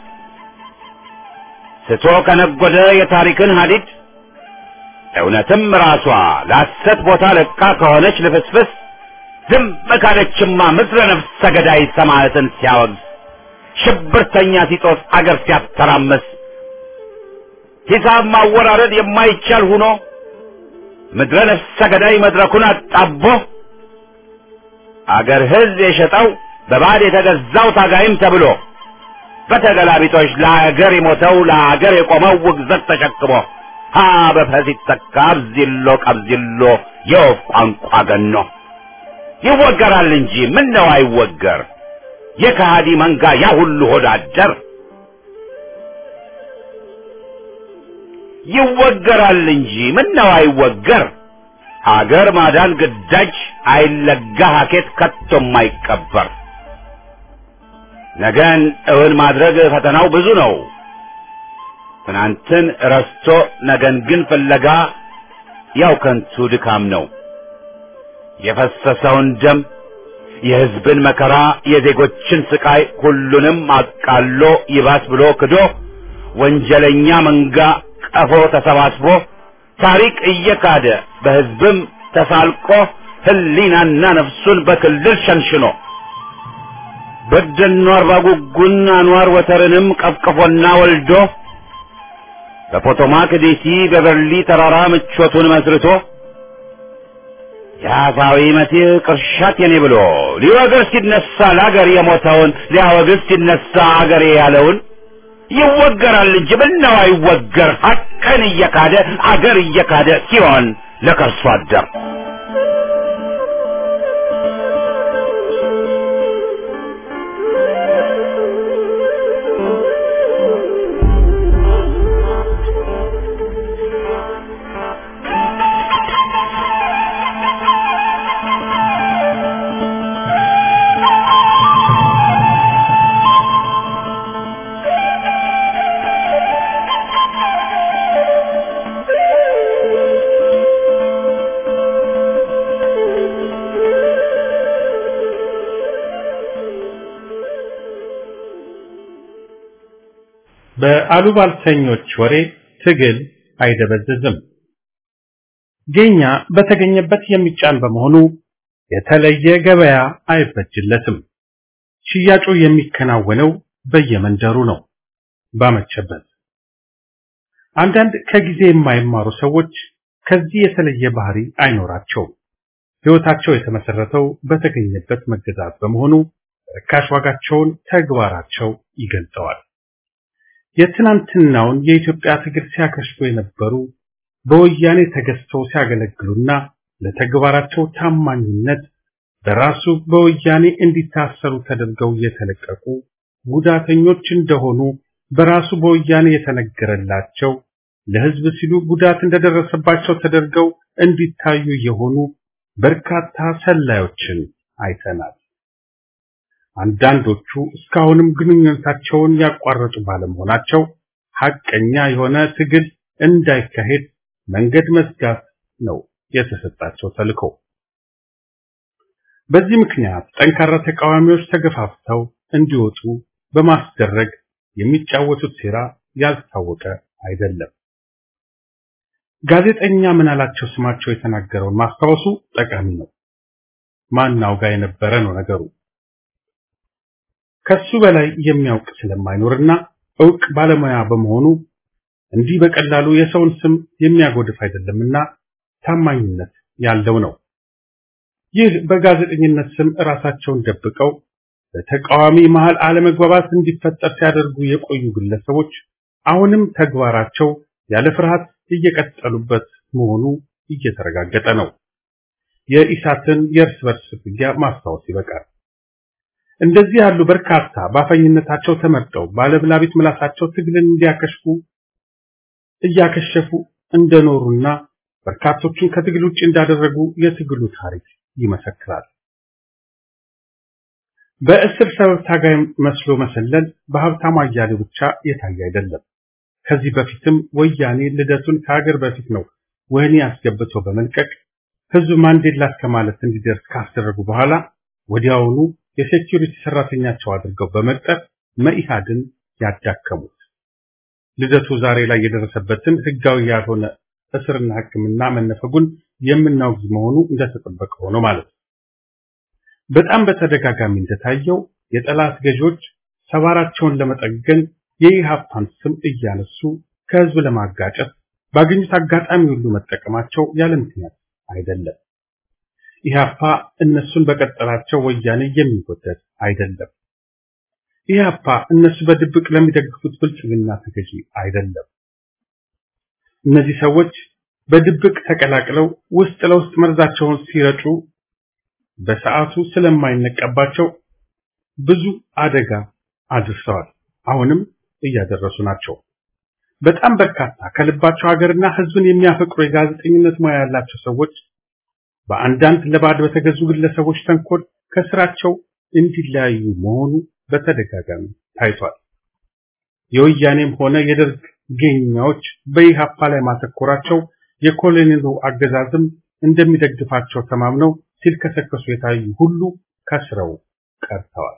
ስቶ ከነጎደ የታሪክን ሀዲድ እውነትም ራሷ ለሐሰት ቦታ ለቃ ከሆነች ልፍስፍስ ዝም ካለችማ ምድረ ነፍሰ ገዳይ ሰማዕትን ሲያወግዝ ሽብርተኛ ሲጦስ አገር ሲያተራመስ ሂሳብ ማወራረድ የማይቻል ሁኖ ምድረ ነፍሰ ገዳይ መድረኩን አጣቦ አገር ሕዝብ የሸጠው በባዕድ የተገዛው ታጋይም ተብሎ በተገላቢጦች ለአገር የሞተው ለአገር የቆመው ውግዘት ተሸክሞ ሀ በፈ ሲተካ አብዚሎ ቀብዚሎ የወፍ ቋንቋ ገኖ ይወገራል እንጂ ምን ነው አይወገር የከሃዲ መንጋ ያ ሁሉ ሆዳደር ይወገራል እንጂ ምን ነው አይወገር አገር ማዳን ግዳጅ አይለጋ ሀኬት ከቶም አይቀበር ነገን እውን ማድረግ ፈተናው ብዙ ነው ትናንትን ረስቶ ነገን ግን ፍለጋ ያው ከንቱ ድካም ነው የፈሰሰውን ደም የሕዝብን መከራ የዜጎችን ስቃይ ሁሉንም አቃሎ ይባስ ብሎ ክዶ ወንጀለኛ መንጋ ቀፎ ተሰባስቦ ታሪክ እየካደ በሕዝብም ተሳልቆ ሕሊናና ነፍሱን በክልል ሸንሽኖ በደኖ አርባ ጉጉን አንዋር ወተርንም ቀፍቅፎና ወልዶ በፖቶማክ ዴሲ በበርሊ ተራራ ምቾቱን መስርቶ የአፋዊ መሲህ ቅርሻት የኔ ብሎ ሊወግር ሲነሳ ለአገር የሞተውን ሊያወግዝ ሲነሳ አገሬ ያለውን ይወገራል እንጂ ምነው አይወገር ሐቅን እየካደ አገር እየካደ ሲሆን ለከርሶ አደር
በአሉባልተኞች ወሬ ትግል አይደበዝዝም። ጌኛ በተገኘበት የሚጫን በመሆኑ የተለየ ገበያ አይበጅለትም። ሽያጩ የሚከናወነው በየመንደሩ ነው፣ ባመቸበት። አንዳንድ ከጊዜ የማይማሩ ሰዎች ከዚህ የተለየ ባህሪ አይኖራቸውም። ሕይወታቸው የተመሰረተው በተገኘበት መገዛት በመሆኑ ርካሽ ዋጋቸውን ተግባራቸው ይገልጸዋል። የትናንትናውን የኢትዮጵያ ትግል ሲያከሽፉ የነበሩ በወያኔ ተገዝተው ሲያገለግሉና ለተግባራቸው ታማኝነት በራሱ በወያኔ እንዲታሰሩ ተደርገው የተለቀቁ ጉዳተኞች እንደሆኑ በራሱ በወያኔ የተነገረላቸው ለሕዝብ ሲሉ ጉዳት እንደደረሰባቸው ተደርገው እንዲታዩ የሆኑ በርካታ ሰላዮችን አይተናል። አንዳንዶቹ እስካሁንም ግንኙነታቸውን ያቋረጡ ባለመሆናቸው ሐቀኛ የሆነ ትግል እንዳይካሄድ መንገድ መዝጋት ነው የተሰጣቸው ተልዕኮ። በዚህ ምክንያት ጠንካራ ተቃዋሚዎች ተገፋፍተው እንዲወጡ በማስደረግ የሚጫወቱት ሴራ ያልታወቀ አይደለም። ጋዜጠኛ ምናላቸው ስማቸው የተናገረውን ማስታወሱ ጠቃሚ ነው። ማናው ጋር የነበረ ነው ነገሩ። ከሱ በላይ የሚያውቅ ስለማይኖርና እውቅ ባለሙያ በመሆኑ እንዲህ በቀላሉ የሰውን ስም የሚያጎድፍ አይደለምና ታማኝነት ያለው ነው። ይህ በጋዜጠኝነት ስም ራሳቸውን ደብቀው በተቃዋሚ መሃል አለመግባባት እንዲፈጠር ሲያደርጉ የቆዩ ግለሰቦች አሁንም ተግባራቸው ያለ ፍርሃት እየቀጠሉበት መሆኑ እየተረጋገጠ ነው። የኢሳትን የእርስ በርስ ፍትጊያ ማስታወስ ይበቃል። እንደዚህ ያሉ በርካታ ባፈኝነታቸው ተመርጠው ባለብላቢት ምላሳቸው ትግልን እንዲያከሽፉ እያከሸፉ እንደኖሩና በርካቶችን ከትግል ውጭ እንዳደረጉ የትግሉ ታሪክ ይመሰክራል። በእስር ሰበብ ታጋይ መስሎ መሰለል በሀብታሙ አያሌው ብቻ የታየ አይደለም። ከዚህ በፊትም ወያኔ ልደቱን ከሀገር በፊት ነው ወህኒ አስገብተው በመልቀቅ ህዝብ ማንዴላ እስከ ማለት እንዲደርስ ካስደረጉ በኋላ ወዲያውኑ የሴኪሪቲ ሰራተኛቸው አድርገው በመቅጠር መኢሃድን ያዳከሙት። ልደቱ ዛሬ ላይ የደረሰበትን ህጋዊ ያልሆነ እስርና ሕክምና መነፈጉን የምናውግዝ መሆኑ እንደተጠበቀ ሆኖ ማለት ነው። በጣም በተደጋጋሚ እንደታየው የጠላት ገዢዎች ሰባራቸውን ለመጠገን የኢሃፓን ስም እያነሱ ከህዝብ ለማጋጨት ባገኙት አጋጣሚ ሁሉ መጠቀማቸው ያለ ምክንያት አይደለም። ኢሃፓ እነሱን በቀጠላቸው ወያኔ የሚወደድ አይደለም። ኢሃፓ እነሱ በድብቅ ለሚደግፉት ብልጽግና ተገዢ አይደለም። እነዚህ ሰዎች በድብቅ ተቀላቅለው ውስጥ ለውስጥ መርዛቸውን ሲረጩ በሰዓቱ ስለማይነቀባቸው ብዙ አደጋ አድርሰዋል። አሁንም እያደረሱ ናቸው። በጣም በርካታ ከልባቸው ሀገርና ህዝብን የሚያፈቅሩ የጋዜጠኝነት ሙያ ያላቸው ሰዎች በአንዳንድ ለባዕድ በተገዙ ግለሰቦች ተንኮል ከስራቸው እንዲለያዩ መሆኑ በተደጋጋሚ ታይቷል። የወያኔም ሆነ የደርግ ጌኛዎች በኢሃፓ ላይ ማተኮራቸው የኮሎኔሉ አገዛዝም እንደሚደግፋቸው ተማምነው ሲልከሰከሱ የታዩ ሁሉ ከስረው ቀርተዋል።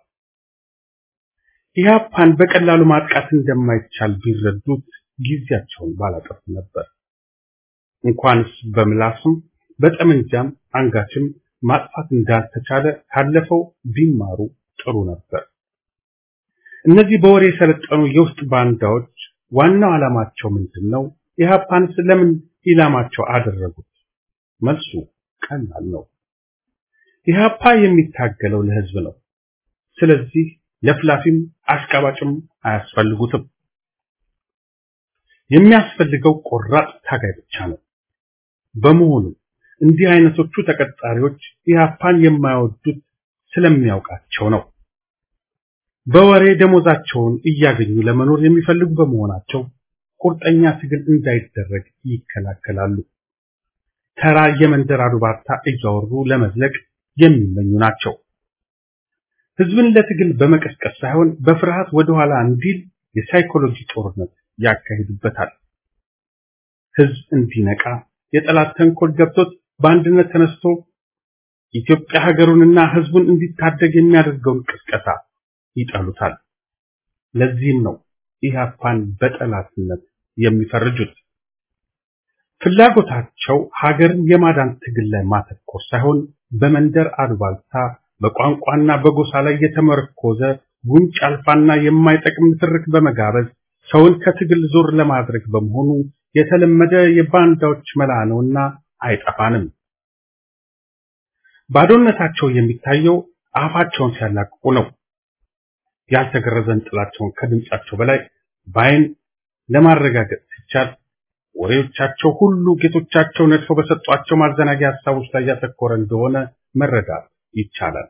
ኢሃፓን በቀላሉ ማጥቃት እንደማይቻል ቢረዱት ጊዜያቸውን ባላጠፉ ነበር። እንኳንስ በምላስም በጠመንጃም አንጋችም ማጥፋት እንዳልተቻለ ካለፈው ቢማሩ ጥሩ ነበር። እነዚህ በወሬ የሰለጠኑ የውስጥ ባንዳዎች ዋናው ዓላማቸው ምንድን ነው? ኢሃፓንስ ለምን ኢላማቸው አደረጉት? መልሱ ቀላል ነው። ኢሃፓ የሚታገለው ለህዝብ ነው። ስለዚህ ለፍላፊም አሽቃባጭም አያስፈልጉትም። የሚያስፈልገው ቆራጥ ታጋይ ብቻ ነው። በመሆኑ እንዲህ አይነቶቹ ተቀጣሪዎች ኢሃፓን የማይወዱት ስለሚያውቃቸው ነው። በወሬ ደሞዛቸውን እያገኙ ለመኖር የሚፈልጉ በመሆናቸው ቁርጠኛ ትግል እንዳይደረግ ይከላከላሉ። ተራ የመንደር አሉባልታ እያወሩ ለመዝለቅ የሚመኙ ናቸው። ህዝብን ለትግል በመቀስቀስ ሳይሆን በፍርሃት ወደኋላ እንዲል የሳይኮሎጂ ጦርነት ያካሂዱበታል። ህዝብ እንዲነቃ የጠላት ተንኮል ገብቶት በአንድነት ተነስቶ ኢትዮጵያ ሀገሩንና ህዝቡን እንዲታደግ የሚያደርገውን ቅስቀሳ ይጠሉታል። ለዚህም ነው ኢህአፓን በጠላትነት የሚፈርጁት። ፍላጎታቸው ሀገርን የማዳን ትግል ላይ ማተኮር ሳይሆን በመንደር አሉባልታ በቋንቋና በጎሳ ላይ የተመረኮዘ ጉንጭ አልፋና የማይጠቅም ንትርክ በመጋበዝ ሰውን ከትግል ዞር ለማድረግ በመሆኑ የተለመደ የባንዳዎች መላ ነውና አይጠፋንም። ባዶነታቸው የሚታየው አፋቸውን ሲያላቅቁ ነው። ያልተገረዘን ጥላቸውን ከድምጻቸው በላይ በአይን ለማረጋገጥ ሲቻል ወሬዎቻቸው ሁሉ ጌቶቻቸው ነድፈው በሰጧቸው ማዘናጊያ ሀሳቦች ላይ ያተኮረ እንደሆነ መረዳት ይቻላል።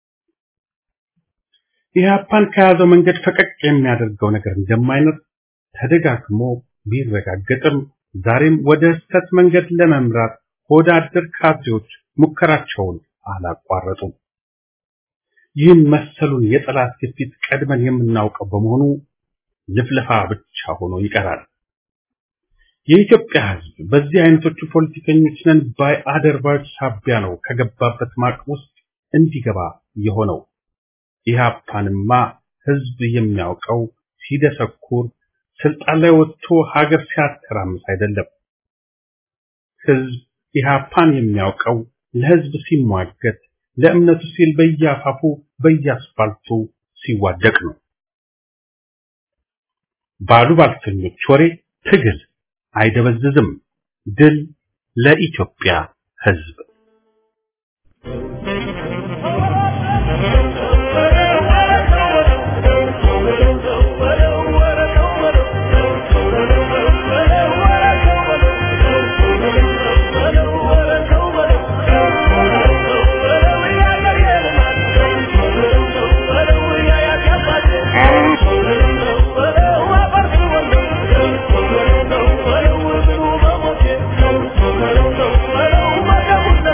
ኢህአፓን ከያዘው መንገድ ፈቀቅ የሚያደርገው ነገር እንደማይኖር ተደጋግሞ ቢረጋገጥም ዛሬም ወደ ስህተት መንገድ ለመምራት ሆደ አደር ካድሬዎች ሙከራቸውን አላቋረጡም። ይህን መሰሉን የጠላት ግፊት ቀድመን የምናውቀው በመሆኑ ልፍለፋ ብቻ ሆኖ ይቀራል። የኢትዮጵያ ሕዝብ በዚህ አይነቶቹ ፖለቲከኞች ነን ባይ አደርባዮች ሳቢያ ነው ከገባበት ማቅ ውስጥ እንዲገባ የሆነው። ኢህአፓንማ ሕዝብ የሚያውቀው ሲደሰኩር ስልጣን ላይ ወጥቶ ሀገር ሲያተራምስ አይደለም። ሕዝብ ኢህአፓን የሚያውቀው ለሕዝብ ሲሟገት ለእምነቱ ሲል በየአፋፉ በየአስፋልቱ ሲዋደቅ ነው። ባሉ ባልተኞች ወሬ ትግል አይደበዝዝም። ድል ለኢትዮጵያ ሕዝብ።
Thank you.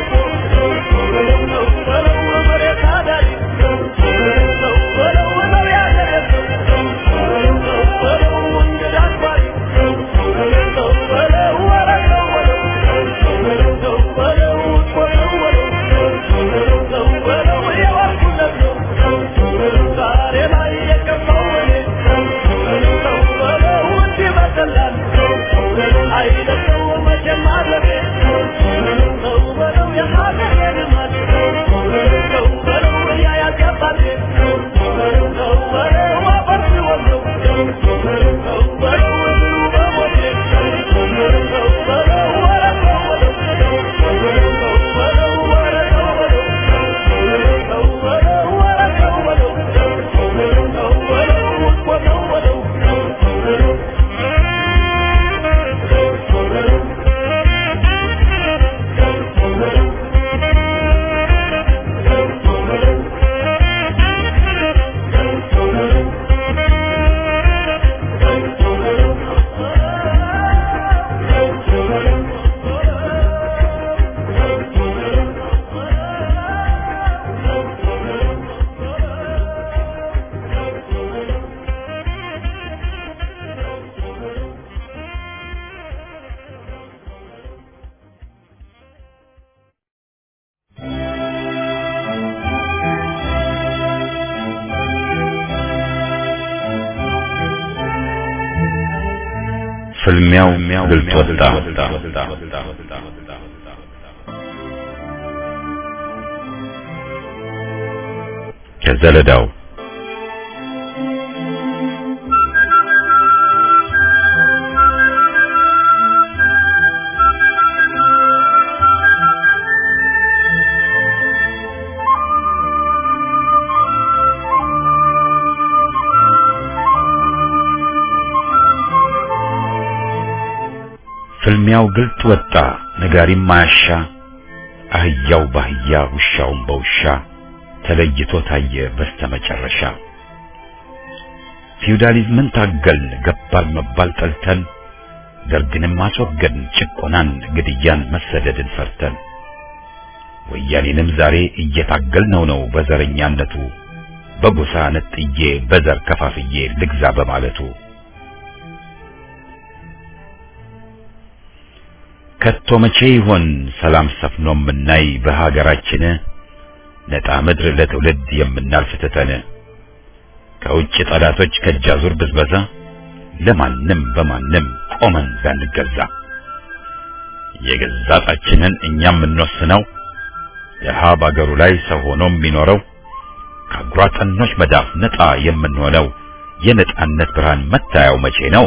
ፍልሚያው ግልጽ ወጣ። ከዘለዳው ፍልሚያው ግልጥ ወጣ፣ ነጋሪም ማያሻ፣ አህያው ባህያ ውሻውም በውሻ ተለይቶ ታየ በስተመጨረሻ። ፊውዳሊዝምን ታገልን፣ ገባር መባል ጠልተን፣ ደርግንም አስወገድን፣ ጭቆናን፣ ግድያን፣ መሰደድን ፈርተን። ወያኔንም ዛሬ እየታገልነው ነው በዘረኛነቱ፣ በጎሳ ነጥዬ በዘር ከፋፍዬ ልግዛ በማለቱ ከቶ መቼ ይሆን ሰላም ሰፍኖ የምናይ በሀገራችን ነጣ ምድር ለትውልድ የምናልፍ ትተን ከውጭ ጠላቶች ከጃዙር ብዝበዛ ለማንም በማንም ቆመን ላንገዛ የገዛ ጣችንን እኛም የምንወስነው ድሃ ባገሩ ላይ ሰው ሆኖ የሚኖረው ከአጉራጠኖች መዳፍ ነጣ የምንሆነው የነጣነት ብርሃን መታያው መቼ ነው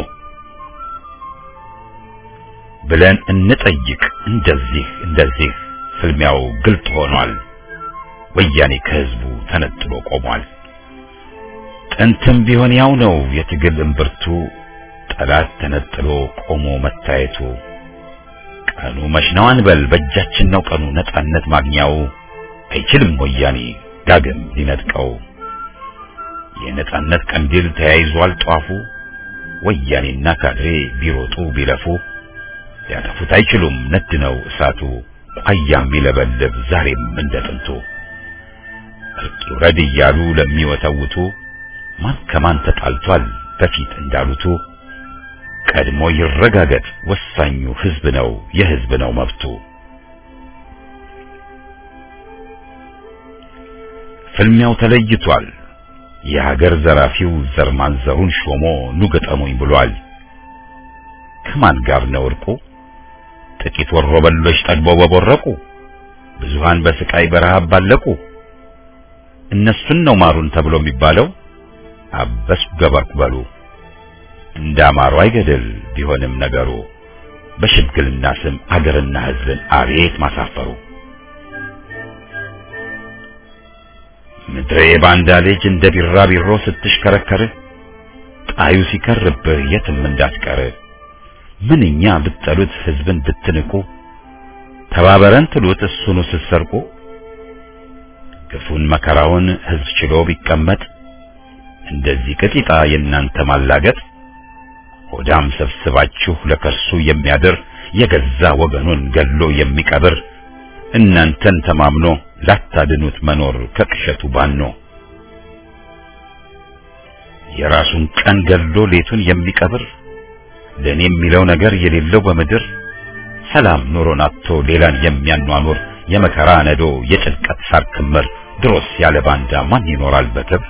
ብለን እንጠይቅ። እንደዚህ እንደዚህ ፍልሚያው ግልጥ ሆኗል። ወያኔ ከህዝቡ ተነጥሎ ቆሟል። ጥንትም ቢሆን ያው ነው የትግል እምብርቱ፣ ጠላት ተነጥሎ ቆሞ መታየቱ። ቀኑ መች ነው አንበል፣ በእጃችን ነው ቀኑ ነጻነት ማግኛው። አይችልም ወያኔ ዳግም ሊነጥቀው። የነጻነት ቀንዲል ተያይዟል ጧፉ። ወያኔና ካድሬ ቢሮጡ ቢለፉ ሊያጠፉት አይችሉም ነድ ነው እሳቱ። ቋያም ይለበልብ ዛሬም እንደ ጥንቱ። እርቅ ይውረድ እያሉ ለሚወተውቱ ማን ከማን ተጣልቷል በፊት እንዳሉቱ ቀድሞ ይረጋገጥ ወሳኙ ህዝብ ነው የህዝብ ነው መብቱ። ፍልሚያው ተለይቷል። የሀገር ዘራፊው ዘር ማንዘሩን ሾሞ ኑ ገጠሙኝ ብሏል። ከማን ጋር ነው እርቁ? ጥቂት ወሮ በሎች ጠግበው በቦረቁ፣ ብዙሃን በስቃይ በረሃብ ባለቁ። እነሱን ነው ማሩን ተብሎ የሚባለው። አበስኩ ገበርኩ በሉ እንዳማሩ አይገድል ቢሆንም ነገሩ በሽምግልና ስም አገርና ህዝብን አቤት ማሳፈሩ። ምድሬ ባንዳ ልጅ እንደ ቢራቢሮ ስትሽከረከር ጣዩ ሲከርብህ የትም እንዳትቀር ምንኛ ብትጠሉት ህዝብን ብትንቁ ተባበረን ትሉት እሱኑ ስትሰርቁ ግፉን መከራውን ህዝብ ችሎ ቢቀመጥ እንደዚህ ቅጢጣ የእናንተ ማላገጥ ሆዳም ሰብስባችሁ ለከርሱ የሚያድር የገዛ ወገኑን ገሎ የሚቀብር እናንተን ተማምኖ ላታድኑት መኖር ከቅሸቱ ባኖ የራሱን ቀን ገሎ ሌቱን የሚቀብር ለኔ የሚለው ነገር የሌለው በምድር ሰላም ኑሮን አጥቶ ሌላን የሚያኗኑር የመከራ ነዶ የጭንቀት ሳር ክምር ድሮስ ያለ ባንዳ ማን ይኖራል በክብር?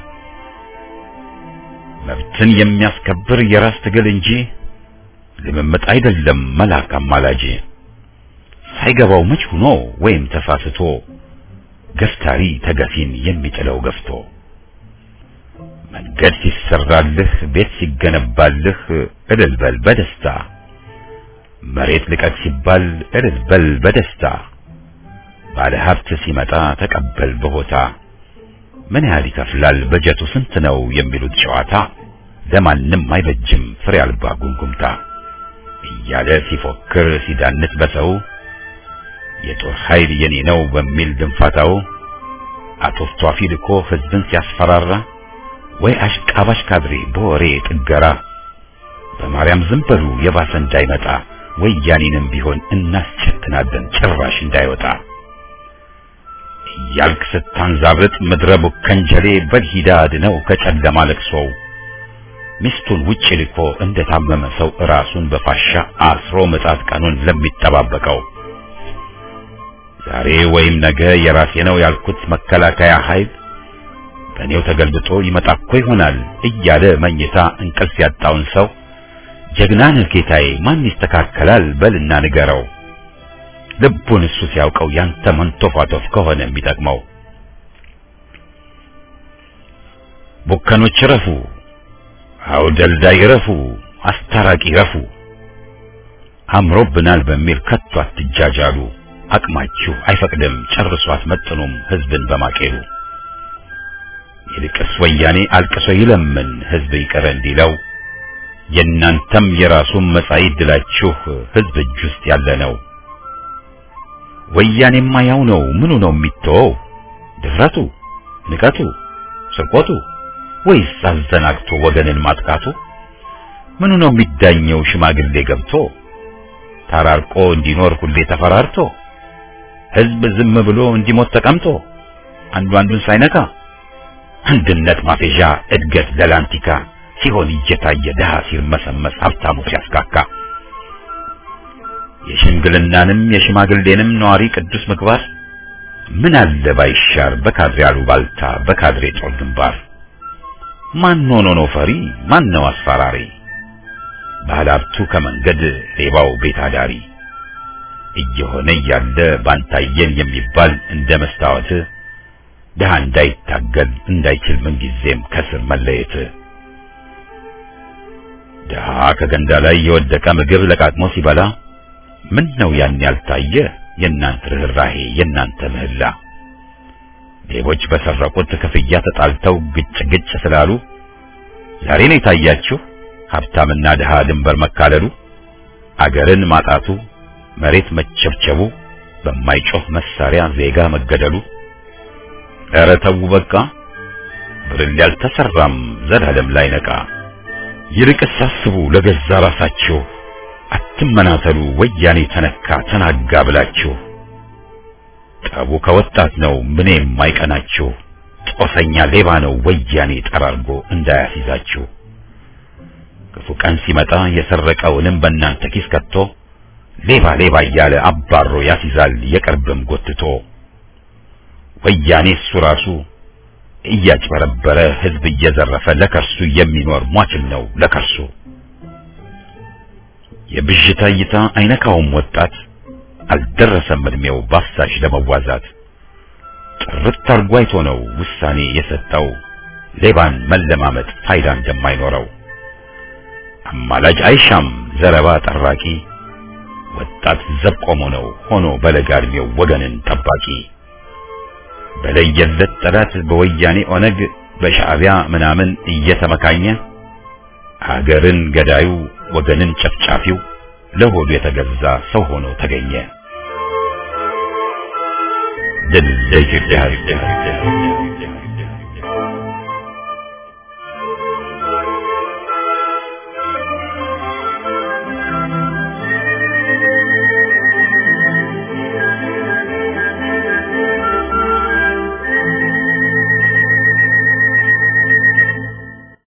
መብትን የሚያስከብር የራስ ትግል እንጂ ልምምጥ አይደለም መልአክ አማላጅ። ሳይገባው መች ሆኖ ወይም ተሳስቶ ገፍታሪ ተገፊን የሚጥለው ገፍቶ መንገድ ሲሰራልህ ቤት ሲገነባልህ እልል በል በደስታ መሬት ልቀቅ ሲባል እልል በል በደስታ ባለ ሀብት ሲመጣ ተቀበል በሆታ ምን ያህል ይከፍላል በጀቱ ስንት ነው የሚሉት ጨዋታ ለማንም አይበጅም ፍሬ አልባ ጉምጉምታ እያለ ሲፎክር ሲዳንት በሰው የጦር ኃይል የኔ ነው በሚል ድንፋታው አቶፍቷፊ ልኮ ህዝብን ሲያስፈራራ ወይ አሽቃባሽ ካድሬ በወሬ ጥገራ በማርያም ዝም በሉ የባሰ እንዳይመጣ ወያኔንም ቢሆን እናስቸትናለን ጭራሽ እንዳይወጣ እያልክ ስታንዛብጥ ምድረ ቡከንጀሌ በልሂዳ አድነው ከጨለማ ለቅሶው ሚስቱን ውጭ ልኮ እንደታመመ ሰው ራሱን በፋሻ አስሮ ምጣት ቀኑን ለሚጠባበቀው ዛሬ ወይም ነገ የራሴ ነው ያልኩት መከላከያ ኃይል በእኔው ተገልብጦ ይመጣ እኮ ይሆናል እያለ መኝታ እንቅልፍ ያጣውን ሰው ጀግና ነህ ጌታዬ ማን ይስተካከላል በልና ንገረው ልቡን እሱ ሲያውቀው ያንተ መንቶፋቶፍ ከሆነ የሚጠቅመው ቡከኖች ረፉ አውደልዳይ ረፉ አስታራቂ ረፉ አምሮብናል በሚል ከቶ አትጃጃሉ አቅማችሁ አይፈቅድም ጨርሶ አትመጥኑም ህዝብን በማቄሉ ይልቅስ ወያኔ አልቅሶ ይለምን ህዝብ ይቅር እንዲለው የእናንተም የራሱን መጻኢ ዕድላችሁ ህዝብ እጅ ውስጥ ያለ ነው። ወያኔማ ያው ነው ምኑ ነው የሚተወው? ድፍረቱ፣ ንቀቱ፣ ስርቆቱ ወይስ አዘናግቶ ወገንን ማጥቃቱ? ምኑ ነው የሚዳኘው ሽማግሌ ገብቶ ተራርቆ እንዲኖር ሁሌ ተፈራርቶ ህዝብ ዝም ብሎ እንዲሞት ተቀምጦ አንዱ አንዱን ሳይነካ አንድነት ማፌዣ እድገት ለላንቲካ ሲሆን እየታየ ድሃ ሲርመሰመስ ሀብታሙ ሲያስካካ የሽምግልናንም የሽማግሌንም ነዋሪ ቅዱስ ምግባር ምን አለ ባይሻር በካድሬ አሉባልታ በካድሬ ጦር ግንባር ማን ሆኖ ነው ፈሪ ማን ነው አስፈራሪ ባለሀብቱ ከመንገድ ሌባው ቤት አዳሪ እየሆነ እያለ ባንታየን የሚባል እንደ መስታወት ድሃ እንዳይታገል እንዳይችል ምንጊዜም ከስር መለየት ድሃ ከገንዳ ላይ የወደቀ ምግብ ለቃቅሞ ሲበላ ምን ነው ያን ያልታየ የእናንተ ርኅራሄ የእናንተ ምህላ ሌቦች በሰረቁት ክፍያ ተጣልተው ግጭ ግጭ ስላሉ ዛሬ ነው የታያችሁ ሀብታምና ድሃ ድንበር መካለሉ አገርን ማጣቱ መሬት መቸብቸቡ በማይጮህ መሳሪያ ዜጋ መገደሉ ኧረ ተው በቃ ብርል ያልተሰራም ዘላለም ላይ ነቃ ይልቅስ አስቡ ለገዛ ራሳችሁ አትመናተሉ ወያኔ ተነካ ተናጋ ብላችሁ ጠቡ ከወጣት ነው ምን የማይቀናችሁ ጦሰኛ ሌባ ነው ወያኔ ጠራርጎ እንዳያስይዛችሁ ክፉ ቀን ሲመጣ የሰረቀውንም በእናንተ ኪስ ከቶ ሌባ ሌባ እያለ አባሮ ያስይዛል የቅርብም ጎትቶ ወያኔ እሱ ራሱ እያጭበረበረ ህዝብ እየዘረፈ ለከርሱ የሚኖር ሟችም ነው ለከርሱ የብዥታ እይታ አይነካውም ወጣት አልደረሰም እድሜው ባፍሳሽ ለመዋዛት ጥርት አርጎ አይቶ ነው ውሳኔ የሰጠው ሌባን መለማመጥ ፋይዳ እንደማይኖረው አማላጅ አይሻም ዘረባ ጠራቂ ወጣት ዘብ ቆሞ ነው ሆኖ በለጋ እድሜው ወገንን ጠባቂ በለየለት ጠላት በወያኔ ኦነግ በሻዕቢያ ምናምን እየተመካኘ አገርን ገዳዩ ወገንን ጨፍጫፊው ለሆዱ የተገዛ ሰው ሆኖ ተገኘ። ድል ለኢትዮጵያ ሕዝብ!